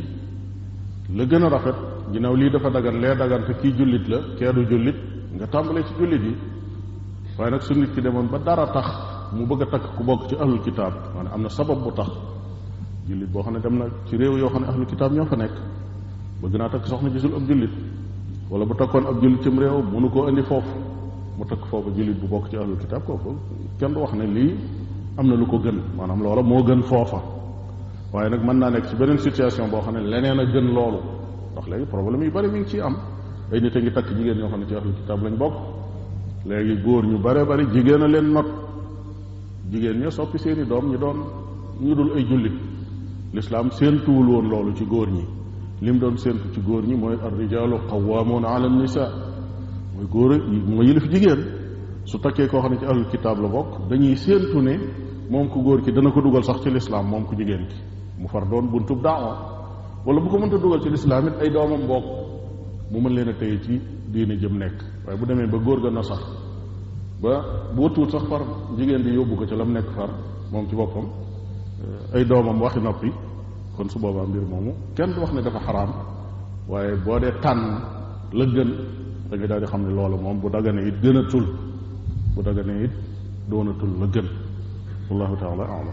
la gën a rafet ginnaaw lii dafa dagan lee dagan te kii jullit la kee du jullit nga tàmbalee ci jullit yi waaye nag su nit ki demoon ba dara tax mu bëgg a takk ku bokk ci ahlul kitaab maanaam am na sabab bu tax jullit boo xam ne dem na ci réew yoo xam ne ahlul kitaab ñoo fa nekk bëgg naa takk soxna gisul ab jullit wala bu takkoon ab jullit cim réew mënu koo indi foofu mu takk foofu jullit bu bokk ci ahlul kitaab kooku kenn du wax ne lii am na lu ko gën maanaam loola moo gën foofa waaye nag mën naa nekk ci beneen situation boo xam ne leneen a gën loolu ndax léegi problème yu bari mi ngi ciy am ay nit a ngi takk jigéen ñoo xam ne ci ahlul kitaab lañ bokk léegi góor ñu bare bari jigéen a leen not jigéen ña soppi seeni doom ñu doon ñu dul ay jullit lislaam séentuwul woon loolu ci góor ñi lim doon séentu ci góor ñi mooy ar rijaalu qawwaamuuna ala nisa mooy góor mooy yilif jigéen su takkee koo xam ne ci ahlul kitaab la bokk dañuy séentu ne moom ku góor ki dana ko dugal sax ci lislaam moom ku jigéen ki mu far doon buntub daawa wala bu ko mënta dugal ci lislaam it ay doomam bokk mu mën leen a téye ci diine jëm nekk waaye bu demee ba góor ga na sax ba bu wëttuwut sax far jigéen di yóbbu ko ci la mu nekk far moom ci boppam ay doomam waxi noppi kon su boobaa mbir moomu kenn du wax ne dafa xaraam waaye boo dee tànn la gën da nga daal di xam ne loolu moom bu dagane it gën a tul bu dagane it doonatul la gën wallahu taala alam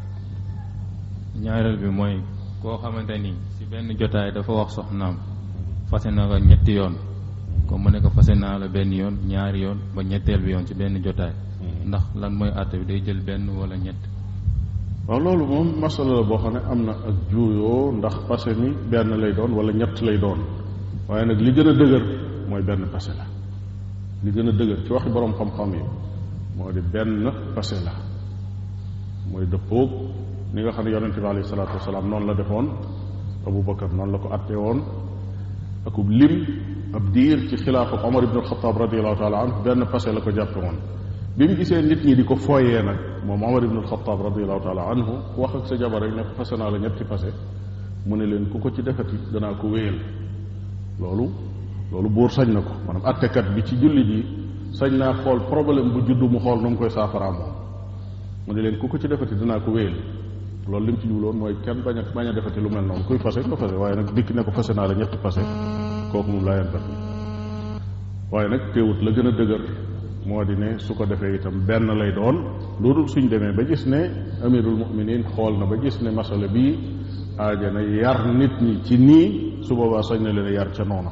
ñaareel bi mooy koo xamante ni si benn jotaay dafa wax soxnaam fase na ko ñetti yoon comme mu ne ko fase naa la benn yoon ñaari yoon ba ñetteel bi yoon ci benn jotaay ndax lan mooy àtte bi day jël benn wala ñett waaw loolu moom masala la boo xam ne am na ak juuyoo ndax passé mi benn lay doon wala ñett lay doon waaye nag li gën a dëgër mooy benn passé la li gën a dëgër ci waxi borom xam-xam yi moo di benn passé la mooy dëppoog ni nga xam ne yonente bi alayhi salaatu wasalaam noonu la defoon Abu Bakar noonu la ko attee woon akub lim ab diir ci xilaafa Omar ibn al-Khattab radiallahu taala anhu benn passé la ko jàppe woon bi mu gisee nit ñi di ko fooyee nag moom Omar ibn al-Khattab radiallahu taala anhu wax ak sa jabar rek ne ko passé naa la ñetti passé mu ne leen ku ko ci defati danaa ko wéyal loolu loolu buur sañ na ko maanaam attekat bi ci jullit yi sañ naa xool problème bu juddu mu xool nu mu koy saafaraa moom mu ne leen ku ko ci defati dinaa ko wéyal loolu li mu ci jubloon mooy kenn bañ a bañ a defati lu mel noonu kuy fase nga fase waaye nag dikk ne ko fase naa la ñetti fase kooku moom laa yan waaye nag teewut la gën a dëgër moo di ne su ko defee itam benn lay doon loolu suñ demee ba gis ne amirul muminin xool na ba gis ne masala bii aaja na yar nit ñi ci nii su boobaa sañ na leen a yar ca noona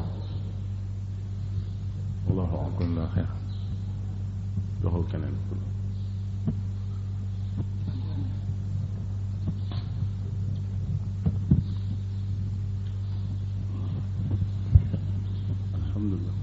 allahu akbar xeer joxal keneen alhamdulilah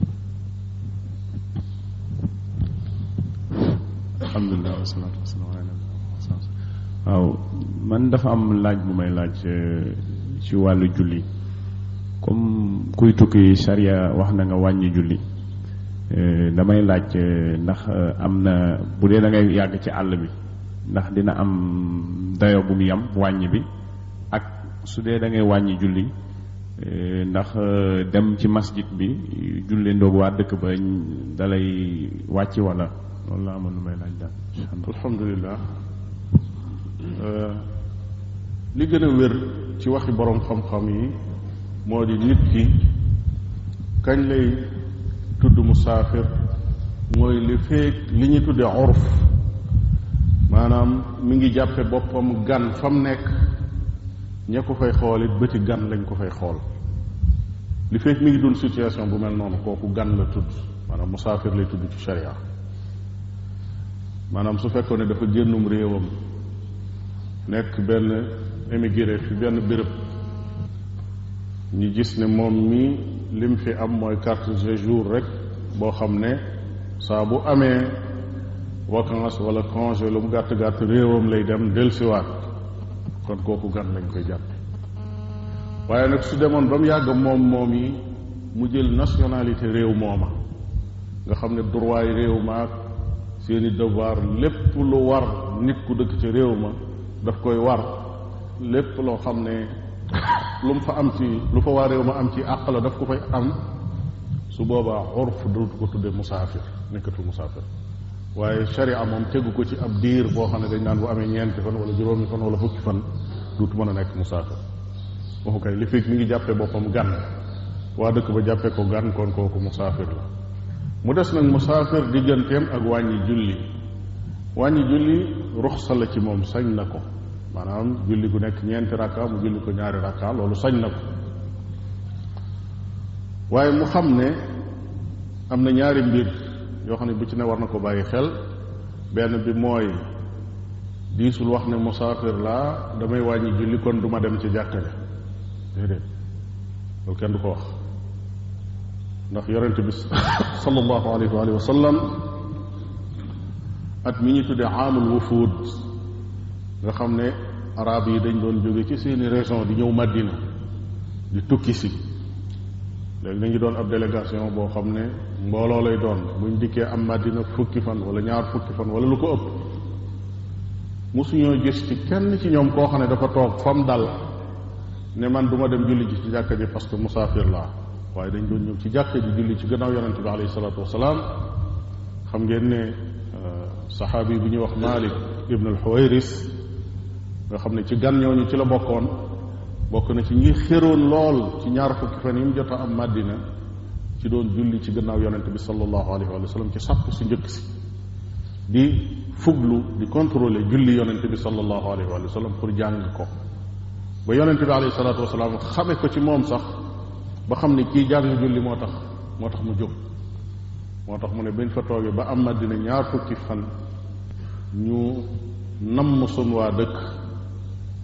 alhamdulilah wasalaatu wasalaam ala nabi waaw man dafa am laaj bu may laaj ci wàllu julli comme kuy tukki charia wax na nga wàññi julli damay laaj ndax am na bu dee da ngay yàgg ci àll bi ndax dina am dayo bu mu yam wàññi bi ak su dee da ngay wàññi julli ndax dem ci masjid bi julli ndoog waa dëkk ba dalay wàcc wala loolu la amoon lu may laaj daal alhamdulilah li gën a wér ci waxi borom xam-xam yi moo di nit ki kañ lay tudd musaafir mooy li feek li ñu tudde urf maanaam mi ngi jàppe boppam gan fa mu nekk ña ko fay xool it bëti gan lañ ko fay xool li feek mi ngi dund situation bu mel noonu kooku gan la tudd maanaam musaafir lay tudd ci sharia maanaam su fekkoon ne dafa génnum réewam nekk benn émigré fi benn béréb ñu gis ne moom mi lim fi am mooy carte de séjour rek boo xam ne saa bu amee vacance wala congé lu mu gàtt gàtt réewam lay dem dellusiwaat kon kooku gan lañ koy jàppe waaye nag su demoon ba mu yàgg moom moom yi mu jël nationalité réew mooma nga xam ne droit yi réew maak seeni devoir lépp lu war nit ku dëkk ci réew ma daf koy war lépp loo xam ne lu mu fa am ci lu fa waa réew ma am ci àq la daf ko fay am su boobaa urf dootu ko tudde musaafir nekkatul musaafir waaye sharia moom tegu ko ci ab diir boo xam ne dañ naan bu amee ñeenti fan wala juróomi fan wala fukki fan duutu mën a nekk musaafir waxu kay li fekk mi ngi jàppee boppam gan waa dëkk ba jàppee ko gan kon kooku musaafir la mu des nag musaafir digganteem ak wàññi julli wàññi julli ruxsa la ci moom sañ na ko maanaam julli gu nekk ñeenti rakka mu julli ko ñaari rakka loolu sañ na ko waaye mu xam ne am na ñaari mbir yoo xam ne bu ci ne war na ko bàyyi xel benn bi mooy diisul wax ne musaafir laa damay wàññi julli kon du ma dem ci jàkka ja déedéet loolu kenn du ko wax ndax yonente bi sallallahu alayhi wa sallam at mi ñu tuddee aamul wufuud nga xam ne arab yi dañ doon jóge ci seeni région di ñëw Madina di tukki si léegi dañu doon ab délégation boo xam ne mbooloo lay doon buñ dikkee am Madina fukki fan wala ñaar fukki fan wala lu ko ëpp mosuñoo gis ci kenn ci ñoom koo xam ne dafa toog fam dal ne man du ma dem julli ji ci jàkka ji parce que musaafir laa waaye dañ doon ñëw ci jàkka ji julli ci gannaaw yonente bi alayhi salaatu wasalaam xam ngeen ne saxaabi bu ñuy wax Malik ibn al-Huwayris nga xam ne ci gan ñooñu ci la bokkoon bokk na ci ñi xéroon lool ci ñaar fukki fan yi mu jot a am Madina ci doon julli ci gannaaw yonente bi sallallahu alayhi wa sallam ci sàpp si njëkk si di fuglu di contrôler julli yonente bi sallallahu alayhi wa sallam pour jàng ko ba yonente bi alayhi salaatu wasalaam xame ko ci moom sax ba xam ne kii jàng julli moo tax moo tax mu jóg moo tax mu ne bañ fa toogee ba am Madina ñaar fukki fan ñu namm sun waa dëkk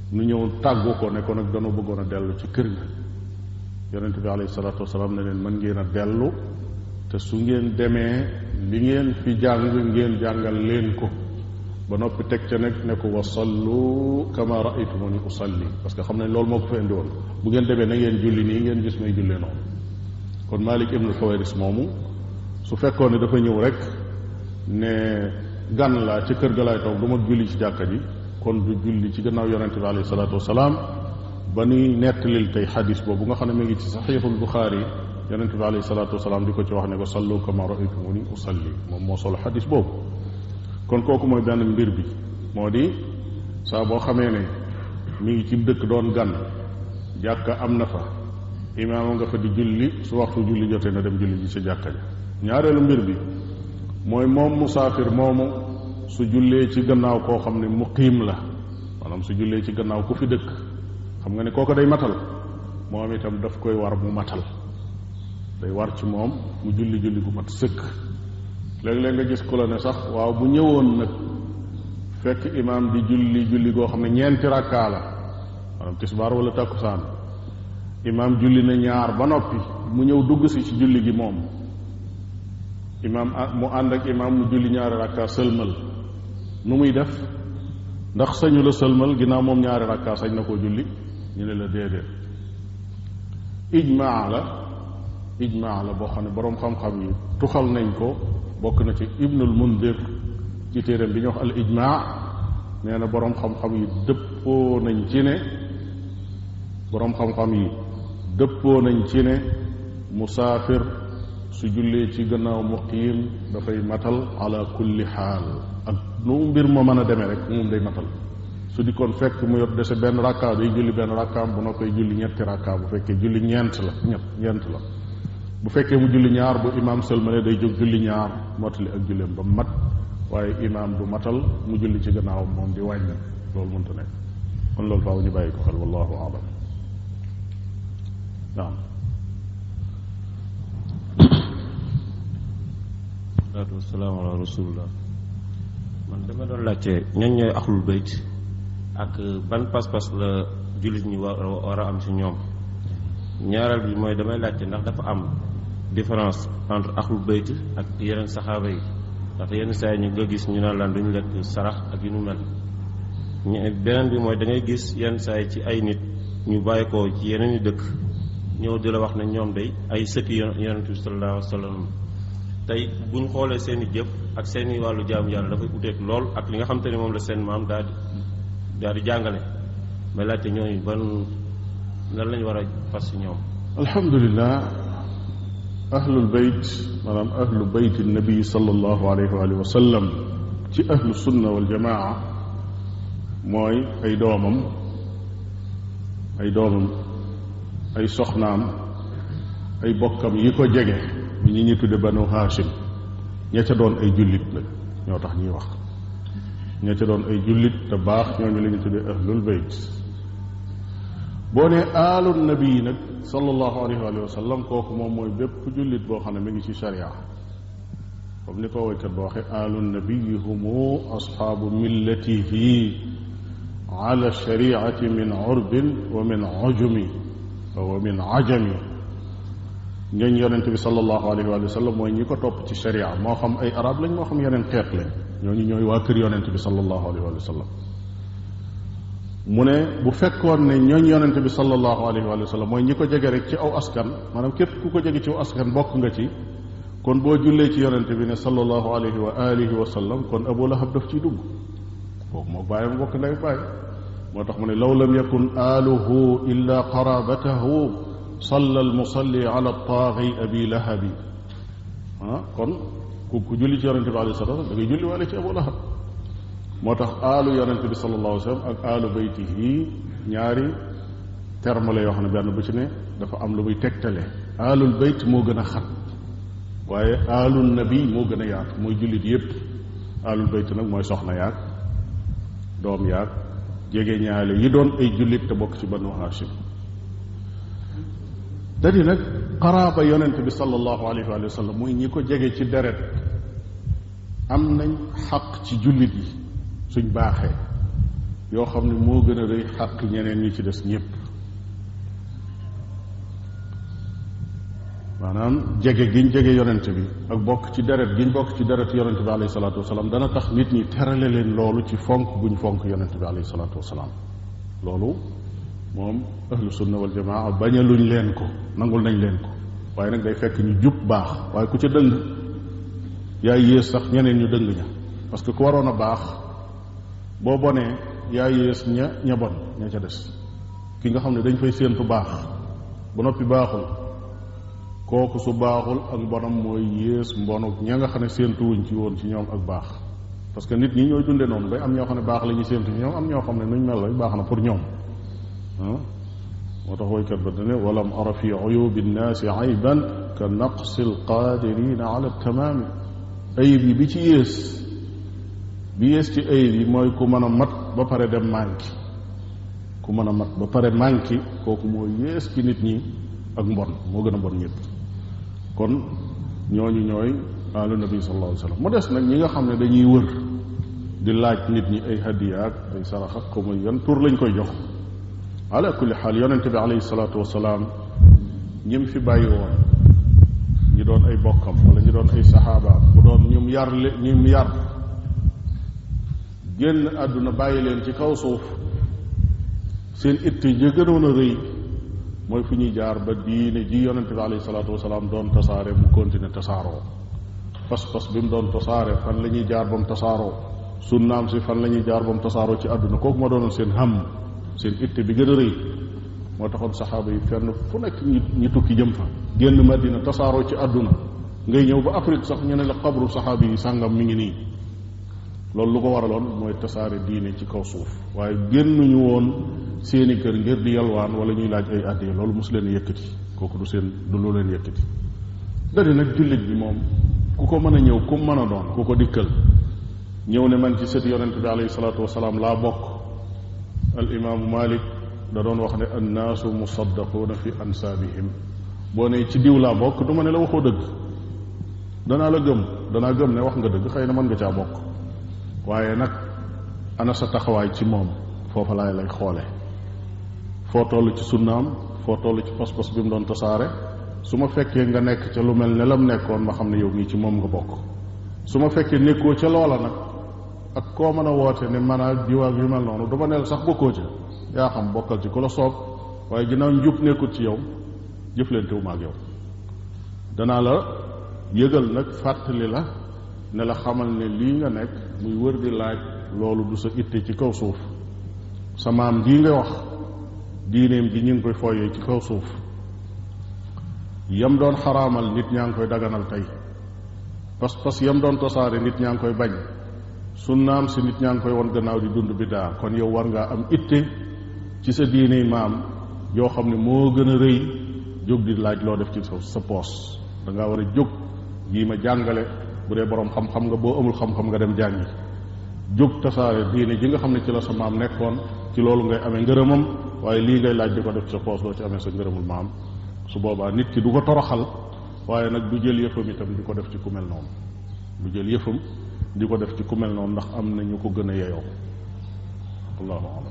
nu ñëw tàggu ko ne ko nag dana bëggoon a dellu ci kër ga yonente bi alayhi salaatu wasalaam ne leen mën ngeen a dellu te su ngeen demee li ngeen fi jàng ngeen jàngal leen ko ba noppi teg ca nag ne ko wa sallu kama raaytumuni usalli parce que xam nañ loolu moo ko fa indi woon bu ngeen demee na ngeen julli nii ngeen gis may jullee noonu kon Malik ibnu Xawaris moomu su fekkoon ne dafa ñëw rek ne gan laa ci kër ga laay toog du ma julli ci jàkka ji kon du julli ci gannaaw yonente bi alayhi salaatu wasalaam ba nuy nettalil tey xadis boobu nga xam ne mi ngi ci saxiixul Buxaari yonente bi alayhi salaatu wasalaam di ko ci wax ne ko sallu kama raaytumuni usalli moom moo solo xadis boobu kon kooku mooy benn mbir bi moo di saa boo xamee ne mi ngi ci dëkk doon gan jàkka am na fa imaama nga fa di julli su waxtu julli jotee na dem julli ji ci jàkka ja ñaareelu mbir bi mooy moom musaafir moomu su jullee ci gannaaw koo xam ne muqiim la maanaam su jullee ci gannaaw ku fi dëkk xam nga ne kooku day matal moom itam daf koy war mu matal day war ci moom mu julli julli gu mat sëkk léeg-léeg nga gis ku la ne sax waaw bu ñëwoon nag fekk imaam di julli julli goo xam ne ñeenti rakkaa la maanaam tisbaar wala takkusaan imaam julli na ñaar ba noppi mu ñëw dugg si ci julli gi moom imaam mu ànd ak imaam mu julli ñaari rakkaa sëlmal nu muy def ndax sañu la sëlmal ginnaaw moom ñaari rakkaa sañ na koo julli ñu ne la déedéet ijmaa la ijmaa la boo xam ne boroom xam-xam yi tuxal nañ ko bokk na ci ibnul mundir ci téeram bi ñu wax al ijmaa nee na boroom xam-xam yi dëppoo nañ ci ne boroom xam-xam yi dëppoo nañ ci ne musaafir su jullee ci gannaaw muqiim dafay matal ala kulli xaal ak nu mbir ma mën a demee rek moom day matal su di kon fekk mu yor dese benn rakkaa day julli benn rakkaam bu noppee julli ñetti rakkaa bu fekkee julli ñeent la ñett ñeent la bu fekkee mu julli ñaar bu imaam sëlmale day jóg julli ñaar mottali ak julleem ba mat waaye imaam du matal mu julli ci gannaawam moom di wàññi loolu mënta nekk kon loolu faaw ñu bàyyi ko xel wallahu alam naam salaatu wasalaamu ala rasulillah man dama doon laajte ñan ñooy axlul bayt ak ban pas-pas la jullit ñi war war a am ci ñoom ñaareel bi mooy damay laajte ndax dafa am différence entre axlul bayt ak yeneen saxaaba yi ndax yenn saa yi ñu nga gis ñu naan laan duñu lekk sarax ak yu nu mel beneen bi mooy da ngay gis yenn saa yi ci ay nit ñu bàyyi ko ci yeneen i dëkk ñëw di la wax ne ñoom day ay sëkki yonent bi sallallahu alayhi wa sallam tey bu ñu xoolee seen i jëf ak seen i wàllu jaamu yàlla dafay uteeg lool ak li nga xam te ne moom la seen maam daal di daal di jàngale may laajte ñooñu ban lan lañu war a fas ci ñoom alhamdulilah ahlul bayt maanaam ahlu bayt nabi sallallahu alayhi wa alihi wa sallam ci ahlu sunna wal jamaa mooy ay doomam ay doomam ay soxnaam ay bokkam yi ko jege ñi ñi tudde banu haashim ña ca doon ay jullit nag ñoo tax ñuy wax ña ca doon ay jullit te baax ñooñu la ñu tudde ahlul bayt boo nee aalul nabi nag sallallahu alayhi wa sallam kooku moom mooy bépp jullit boo xam ne mi ngi ci sharia comme ni ko woykat ba waxe aalu nabiyi humu asxaabu millatihi ala shariati min urbin wa min ujumi wa min ajami ñooñ yonente bi sallallahu alayhi wa sallam mooy ñi ko topp ci sharia moo xam ay arab lañ moo xam yeneen xeet lañ ñooñu ñooy waa kër yonente bi sallallahu alayhi wa sallam mu ne bu fekkoon ne ñooñ yonente bi sallallahu alayhi wa sallam mooy ñi ko jege rek ci aw askan maanaam képp ku ko jege ci aw askan bokk nga ci kon boo jullee ci yonente bi ne sallallahu alayhi wa alihi wa sallam kon abu lahab daf ciy dugg kooku moo bàyyam bokk ndey bàyyi moo tax mu ne law lam yakun aaluhu illa qarabatahu salla almusalli ala taagi abi lahabi ah kon ku ku julli ci yonente bi alayhi salatu da ngay julli waale ci abu lahab moo tax aalu yonente bi sallallahu alayhi wa sallam ak aalu baytihi ñaari terme la yoo xam ne benn bu ci ne dafa am lu muy tegtale aalul bayt moo gën a xat waaye aalul nabi moo gën a yaatu mooy jullit yépp aalul bayt nag mooy soxna yaag doom yaag jege ñaale yi doon ay jullit te bokk ci banu hashim dadi nag xaraaba yonente bi sallallahu alayhi wa sallam mooy ñi ko jege ci deret am nañ xaq ci jullit yi suñ baaxee yoo xam ne moo gën a rëy xàq ñeneen ñi ci des ñépp maanaam jege giñ jege yonent bi ak bokk ci deret giñ bokk ci deret yonent bi alayhi salaatu wasalaam dana tax nit ñi terale leen loolu ci fonk guñ fonk yonent bi alayhi salaatu wasalaam loolu moom ahlu sunna wal jamaa bañaluñ leen ko nangul nañ leen ko waaye nag day fekk ñu jub baax waaye ku ca dëng yaay yées sax ñeneen ñu dëng ña parce que ku waroon a baax boo bonee yaay yées ña ña bon ña ca des ki nga xam ne dañ fay séentu baax ba noppi baaxul kooku su baaxul ak mbonam mooy yées mbonu ña nga xam ne séentuwuñ ci woon ci ñoom ak baax parce que nit ñi ñooy dunde noonu day am ñoo xam ne baax la ñuy séentu ci ñoom am ñoo xam ne nuñ mel rek baax na pour ñoom ah moo tax woykat ba dane walam ara fi uyubi nnaasi ayban ka naqsi alqaadirina ala tamaami ayib yi bi ci yées bi yées ci ayib yi mooy ku mën a mat ba pare dem manqué ku mën a mat ba pare manqué kooku moo yées ci nit ñi ak mbon moo gën a mbon ñëpp kon ñooñu ñooy alu nabi sallallahu alayhi wa sallam mu des nag ñi nga xam ne dañuy wër di laaj nit ñi ay hadiyaak ay sarax ak ko muy yan tur lañ koy jox ala kulli xaal yonente bi alayhi salaatu wasalaam ñim fi bàyyi woon ñi doon ay bokkam wala ñi doon ay saxaabaam bu doon ñum yar le ñum yar génn àdduna bàyyi leen ci kaw suuf seen itte ja gënoon a rëy mooy fu ñuy jaar ba diine ji yonente bi alayhi salaatu wasalaam doon tasaare mu continuer tasaaroo pas-pas bi mu doon tasaare fan la ñuy jaar ba mu tasaaroo sunnaam si fan la ñuy jaar ba mu tasaaroo ci àdduna kooku ma doonoon seen ham seen itte bi gën a rëy moo taxoon saxaaba yi fenn fu nekk ñi ñi tukki jëm fa génn madina tasaaroo ci àdduna ngay ñëw ba Afrique sax ñu ne la xabru saxaaba yi sàngam mi ngi nii loolu lu ko waraloon mooy tasaare diine ci kaw suuf waaye génnuñu woon seeni kër ngir di yalwaan wala ñuy laaj ay àddiya loolu mosu leen yëkkati kooku du seen du lu leen yëkkati dadi nag jullit bi moom ku ko mën a ñëw ku mën a doon ku ko dikkal ñëw ne man ci sët yonente bi alayhi salaatu wasalaam laa bokk al imaamu malik da doon wax ne annaasu musaddaquuna fi ansaabihim boo ne ci diw laa bokk du ma ne la waxoo dëgg danaa la gëm danaa gëm ne wax nga dëgg xëy na mën nga caa bokk waaye nag ana sa taxawaay ci moom foofa laay lay xoole foo toll ci sunnaam foo toll ci pas-pas bi mu doon tasaare su ma fekkee nga nekk ca lu mel ne lam nekkoon ma xam ne yow mii ci moom nga bokk su ma fekkee nekkoo ca loola nag ak koo mën a woote ne man a diwaag yu mel noonu du ma neel sax bokkoo ca yaa xam bokkal ci ku la soob waaye ginnaaw njub nekkul ci yow jëflantewu ma ak yow danaa la yëgal nag fàttali la ne la xamal ne lii nga nekk muy wër di laaj loolu du sa itte ci kaw suuf sa maam jii nga wax diineem ji ñu ngi koy fooyee ci kaw suuf yam doon xaraamal nit ñaa ngi koy daganal tey pas-pas yam doon tosaare nit ñaa ngi koy bañ sunnaam si nit ñaa ngi koy won gannaaw di dund biddaa kon yow war ngaa am itte ci sa diine maam yoo xam ne moo gën a rëy jóg di laaj loo def ci sa sa poos da ngaa war a jóg jii ma jàngale bu dee boroom xam-xam nga boo amul xam-xam nga dem jàngi jóg tasaare diine ji nga xam ne ci la sa maam nekkoon ci loolu ngay amee ngërëmam waaye lii ngay laaj di ko def ci sa poos doo ci amee sa ngërëmul maam su boobaa nit ki du ko toroxal waaye nag du jël yëfam itam di ko def ci ku mel noonu du jël yëfam di ko def ci ku mel noonu ndax am na ñu ko gën a yeyoo allahu alam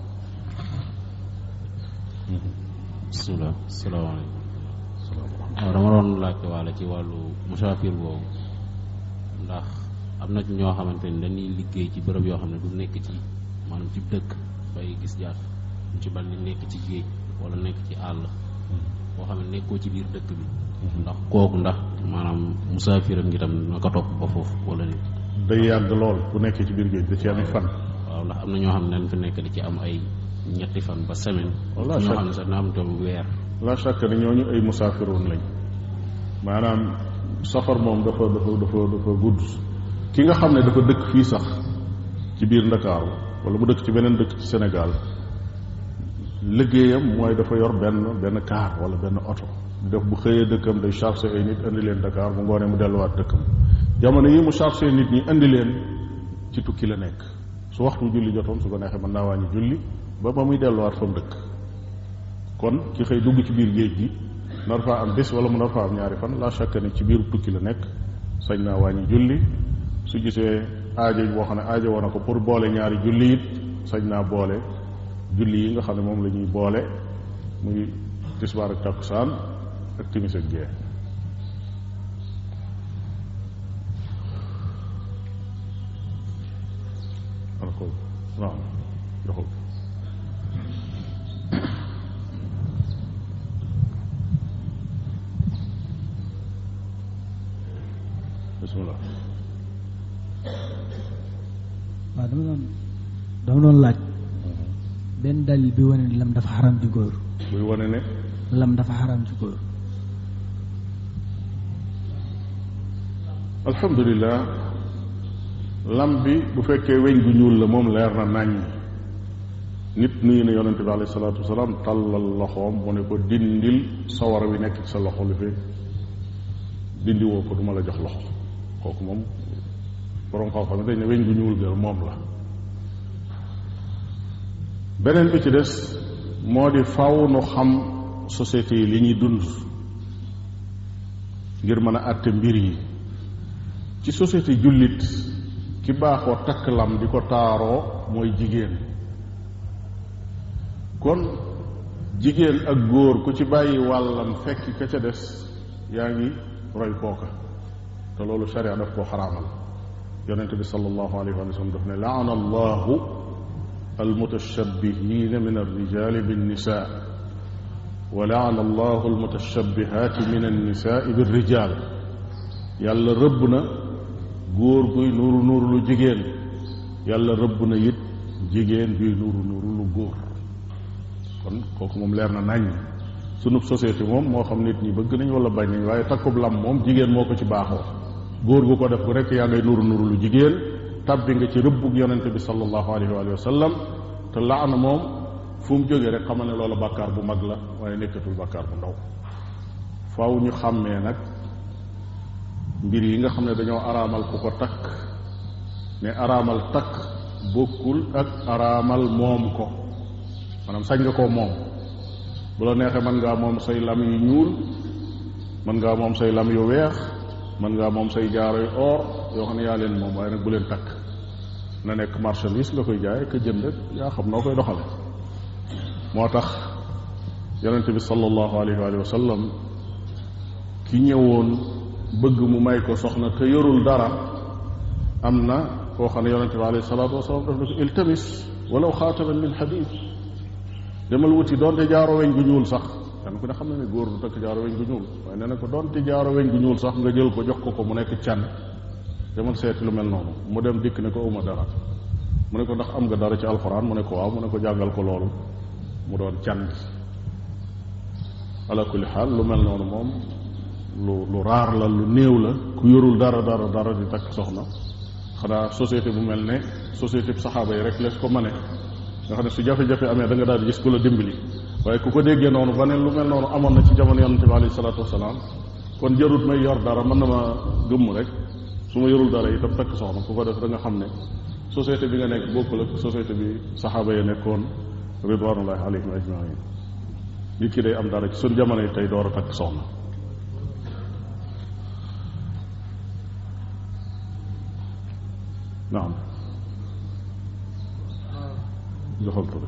bisimilah salaamaaleykum waaw dama doon laajte waale ci wàllu musaafir boobu ndax am na ci ñoo xamante ni dañuy liggéey ci bërëb yoo xam ne du nekk ci maanaam ci dëkk bay gis jaar ñu ci bal ni nekk ci géej wala nekk ci àll boo xam ne nekkoo ci biir dëkk bi ndax kooku ndax maanaam musaafiram ngi tam na ko topp ba foofu wala nit day yàgg lool bu nekkee ci biir géej da ci ami fan waaw ndax am na ñoo xam ne dañ fi nekk di ci am ay ñetti fan ba semaine Walla ñoo chaque- xam ne sax na am tam weer la chaque ne ñooñu ay musaafiroon lañ maanaam safar moom dafa dafa dafa dafa gudd ki nga xam ne dafa dëkk fii sax ci biir ndakaaru wala mu dëkk ci beneen dëkk ci Sénégal liggéeyam mooy dafa yor benn benn kaar wala benn oto def bu xëyee dëkkam day chargé ay nit indi leen Dakar bu ngoonee mu delluwaat dëkkam jamono yi mu chargé nit ñi indi leen ci tukki la nekk su waxtu julli jotoon su ko neexee mën naa wàññi julli ba ba muy delluwaat fa mu dëkk kon ki xëy dugg ci biir géej gi nar faa am bés wala mu nar faa am ñaari fan la chaque ne ci biir tukki la nekk sañ naa wàññi julli su gisee aajo boo xam ne aajo woon na ko pour boole ñaari julli it sañ naa boole julli yi nga xam ne moom la ñuy boole muy tisbaar ak takkusaan ak timis ak gee alkool waaw joxul bismillah waaw dama doon dama doon laaj benn dalil bi wane ni lam dafa xaram ci góor buy wane ne lam dafa xaram ci góor alhamdulilah lam bi bu fekkee weñ gu ñuul la moom leer na nañ nit nuyu na yonente bi alayhi salaatu wasalaam tàllal loxoom mu ne ko dindil sawara wi nekk ci sa loxo li fi dindi woo ko duma la jox loxo kooku moom borom xam-xam dañ ne weñ gu ñuul ga moom la beneen bi ci des moo di faw nu xam société yi li ñuy dund ngir mën a àtte mbir yi ci société jullit ki baaxoo takk lam di ko taaroo mooy jigéen kon jigéen ak góor ku ci bàyyi wàllam fekk ka ca des yaa ngi roy kooka te loolu sharia daf koo xaraamal yonente bi sallallahu alayhi wa sallam daf ne laana allahu almutashabbihina min alrijali binnisa wa laana allahu almutashabbihaati min annisaai birrijal yàlla rëbb na góor guy nuuru nuuru lu jigéen yàlla rëbb na it jigéen guy nuuru nuuru lu góor kon kooku moom leer na nañ sunub société moom moo xam nit ñi bëgg nañ wala bañ nañ waaye takkub lam moom jigéen moo ko ci baaxoo góor gu ko def bu rekk yaa ngay nuuru nuuru lu jigéen tabbi nga ci rëbbug yonente bi sallallahu alayhi wa sallam te laana moom fu mu jógee rek xamal ne loolu bàkkaar bu mag la waaye nekkatul bàkkaar bu ndaw faaw ñu xàmmee nag mbir yi nga xam ne dañoo araamal ku ko takk ne araamal takk bokkul ak araamal moom ko maanaam sañ nga koo moom bu la neexee mën ngaa moom say lam yu ñuul mën ngaa moom say lam yu weex mën ngaa moom say jaaro yu or yoo xam ne yaa leen moom waaye nag bu leen takk na nekk marchandise nga koy jaay ka jënd rek yaa xam noo koy doxale moo tax yonente bi sallallahu alayhi wa sallam ki ñëwoon bëgg mu may ko soxna te yorul dara am na koo xam ne yonente bi alayhi salaatu wasalaam daf ne ko iltamis walaw xaataman min xadid demal wuti doonte jaaro weñ gu ñuul sax kan ku ne xam na ne góor du takk jaaro weñ gu ñuul waaye nee na ko doonte jaaro weñ gu ñuul sax nga jël ko jox ko ko mu nekk can demal seeti lu mel noonu mu dem dikk ne ko uma dara mu ne ko ndax am nga dara ci alxuraan mu ne ko waaw mu ne ko jàngal ko loolu mu doon can gi ala kulli xaal lu mel noonu moom lu lu raar la lu néew la ku yorul dara dara dara di takk soxna xanaa société bu mel ne société bu saxaaba yi rek lees ko mane nga xam ne su jafe-jafe amee da nga daal di gis ku la dimbali waaye ku ko déggee noonu ba ne lu mel noonu amoon na ci jamono yonente bi alayhi salaatu wasalaam kon jarut may yor dara mën na ma gëmm rek su ma yorul dara itam takk soxna ku ko def da nga xam ne société bi nga nekk bokkul ak société bi saxaaba yi nekkoon ridwanullahi alayhim ajmain nit ki day am dara ci suñ jamono yi tey door a takk soxna naam joxal tur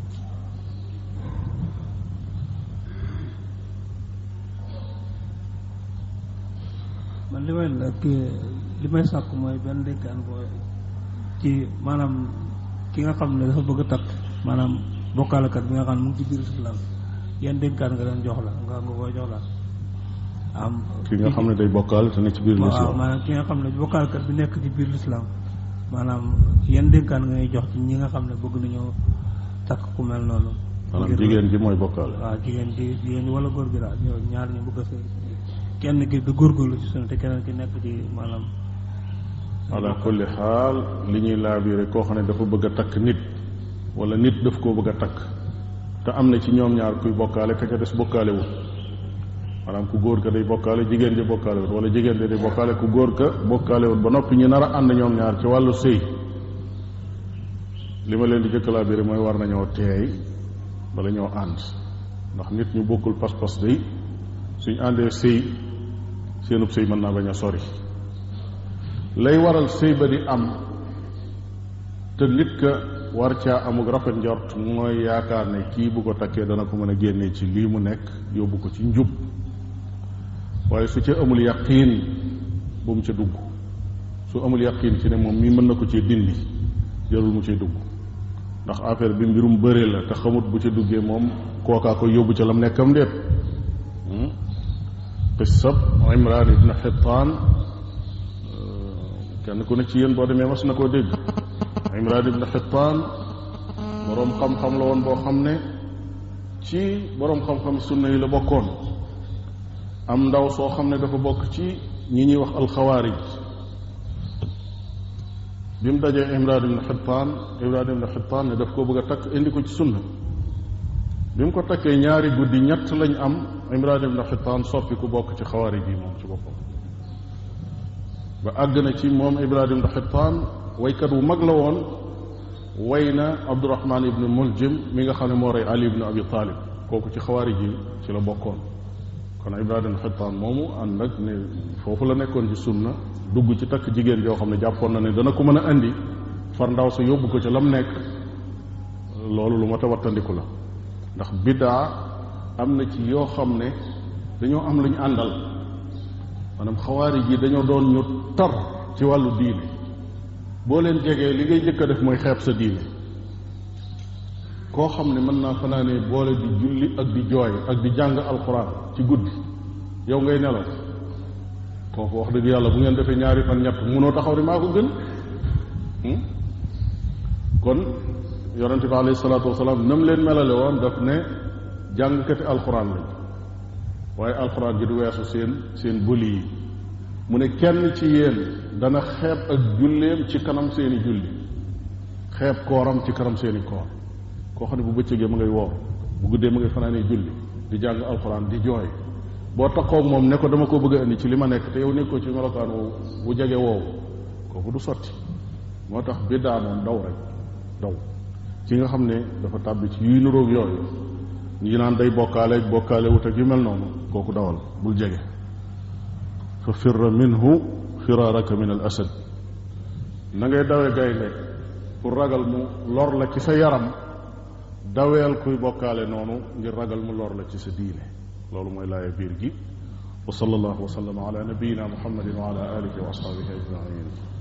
man li may nag li may sàkk mooy benn dénkaan boo ci maanaam ki nga xam ne dafa bëgg a takk maanaam bokkaalekat bi nga xam ne mu ngi ci biir islam yan dénkaan nga leen jox la nga nga koy jox la am ki nga xam ne day bokkaale te ne ci biir waaw lislaam maanaam ki nga xam ne bokkaalekat bi nekk ci biir lislaam maanaam yan dénkaan nga ñuy jox ci ñi nga xam ne bëgg nañoo takk ku mel noonu maanaam ngir- jigéen ji mooy bokkaale waaw jigéen ji jigéen ñi wala góor gi daal ñoo ñaar ñu bëgg a sëy kenn ki di góorgóorlu ci sunu te keneen ki nekk ci maanaam ala kulli xaal li ñuy laabiire koo xam ne dafa bëgg a takk nit wala nit daf koo bëgg a takk te am na ci ñoom ñaar kuy bokkaale ka ca des bokkaale wut maanaam ku góor ka day bokkaale jigéen ja bokkaale wut wala jigéen ja day bokkaale ku góor ka bokkaale wut ba noppi ñu nar a ànd ñoom ñaar ci wàllu sëy li ma leen di jëkk laabiire mooy war nañoo teey bala ñoo ànd ndax nit ñu bokkul pas-pas day suñ àndee sëy seenub sëy mën naa bañ a sori lay waral sëy ba di am te nit ka war caa amug rafet njort mooy yaakaar ne kii bu ko takkee dana ko mën a génnee ci lii mu nekk yóbbu ko ci njub waaye su ca amul yaqiin bu mu ca dugg su amul yaqiin ci ne moom mii mën na ko cee dindi jarul mu cay dugg ndax affaire bi mbirum bëre la te xamut bu ca duggee moom kookaa ko yóbbu ca lam nekkam déet qissab imran ibn xittaan kenn ku ne ci yéen boo demee mas na koo dégg imran ibn xittaan boroom xam-xam la woon boo xam ne ci boroom xam-xam sunna yi la bokkoon am ndaw soo xam ne dafa bokk ci ñi ñuy wax alxawaarij bi mu dajee imran ibn xittaan imran ibn xittaan ne daf koo bëgg a takk indi ko ci sunna bi mu ko takkee ñaari guddi ñett lañ am imran ibn xittaan soppi ku bokk ci xawaarij yi moom ci boppam ba àgg na ci moom imran ibn xittaan waykat wu mag la woon way na abdurahman ibn muljim mi nga xam ne moo rey ali ibn abi talib kooku ci xawaarij yi ci la bokkoon kon imran ibn xittaan moomu ànd nag ne foofu la nekkoon ci sunna dugg ci takk jigéen joo xam ne jàppoon na ne dana ko mën a indi far ndaw sa yóbbu ko ca lam nekk loolu lu mat a wattandiku la ndax biddaa am na ci yoo xam ne dañoo am lu ñu àndal maanaam xawaari ji dañoo doon ñu tar ci wàllu diine boo leen jegee li ngay jëkk a def mooy xeeb sa diine koo xam ne mën naa fanaanee boole di julli ak di jooy ak di jàng alxuraan ci guddi yow ngay nelaw kooku wax dëgg yàlla bu ngeen defee ñaari fan ñett munoo taxaw ni maa ko gën kon yonente bi alayhi salaatu wasalaam nam leen melale woon daf ne jàngkati alxuraan lañ waaye alxuraan ji du weesu seen seen bëli yi mu ne kenn ci yéen dana xeeb ak julleem ci kanam seeni julli xeeb kooram ci kanam seeni koor koo xam ne bu bëccëgee ma ngay woor bu guddee ma ngay fanaanee julli di jàng alxuraan di jooy boo taxaw moom ne ko dama ko bëgg a indi ci li ma nekk te yow nekkoo ci melokaan wu bu jege woowu kooku du sotti moo tax biddaa moom daw rek daw ki nga xam ne dafa tàbbi ci yuy nuróog yooyu ñi naan day bokkaale bokkaale wut ak yu mel noonu kooku dawal bul jege fa firra minhu firaaraka min al asad na ngay dawe gaynde pour ragal mu lor la ci sa yaram daweel kuy bokkaale noonu ngir ragal mu lor la ci sa diine loolu mooy laaya biir gi wa sallallahu wa sallam ala nabiyina muhammadin wa ala alihi wa ashabihi ajmain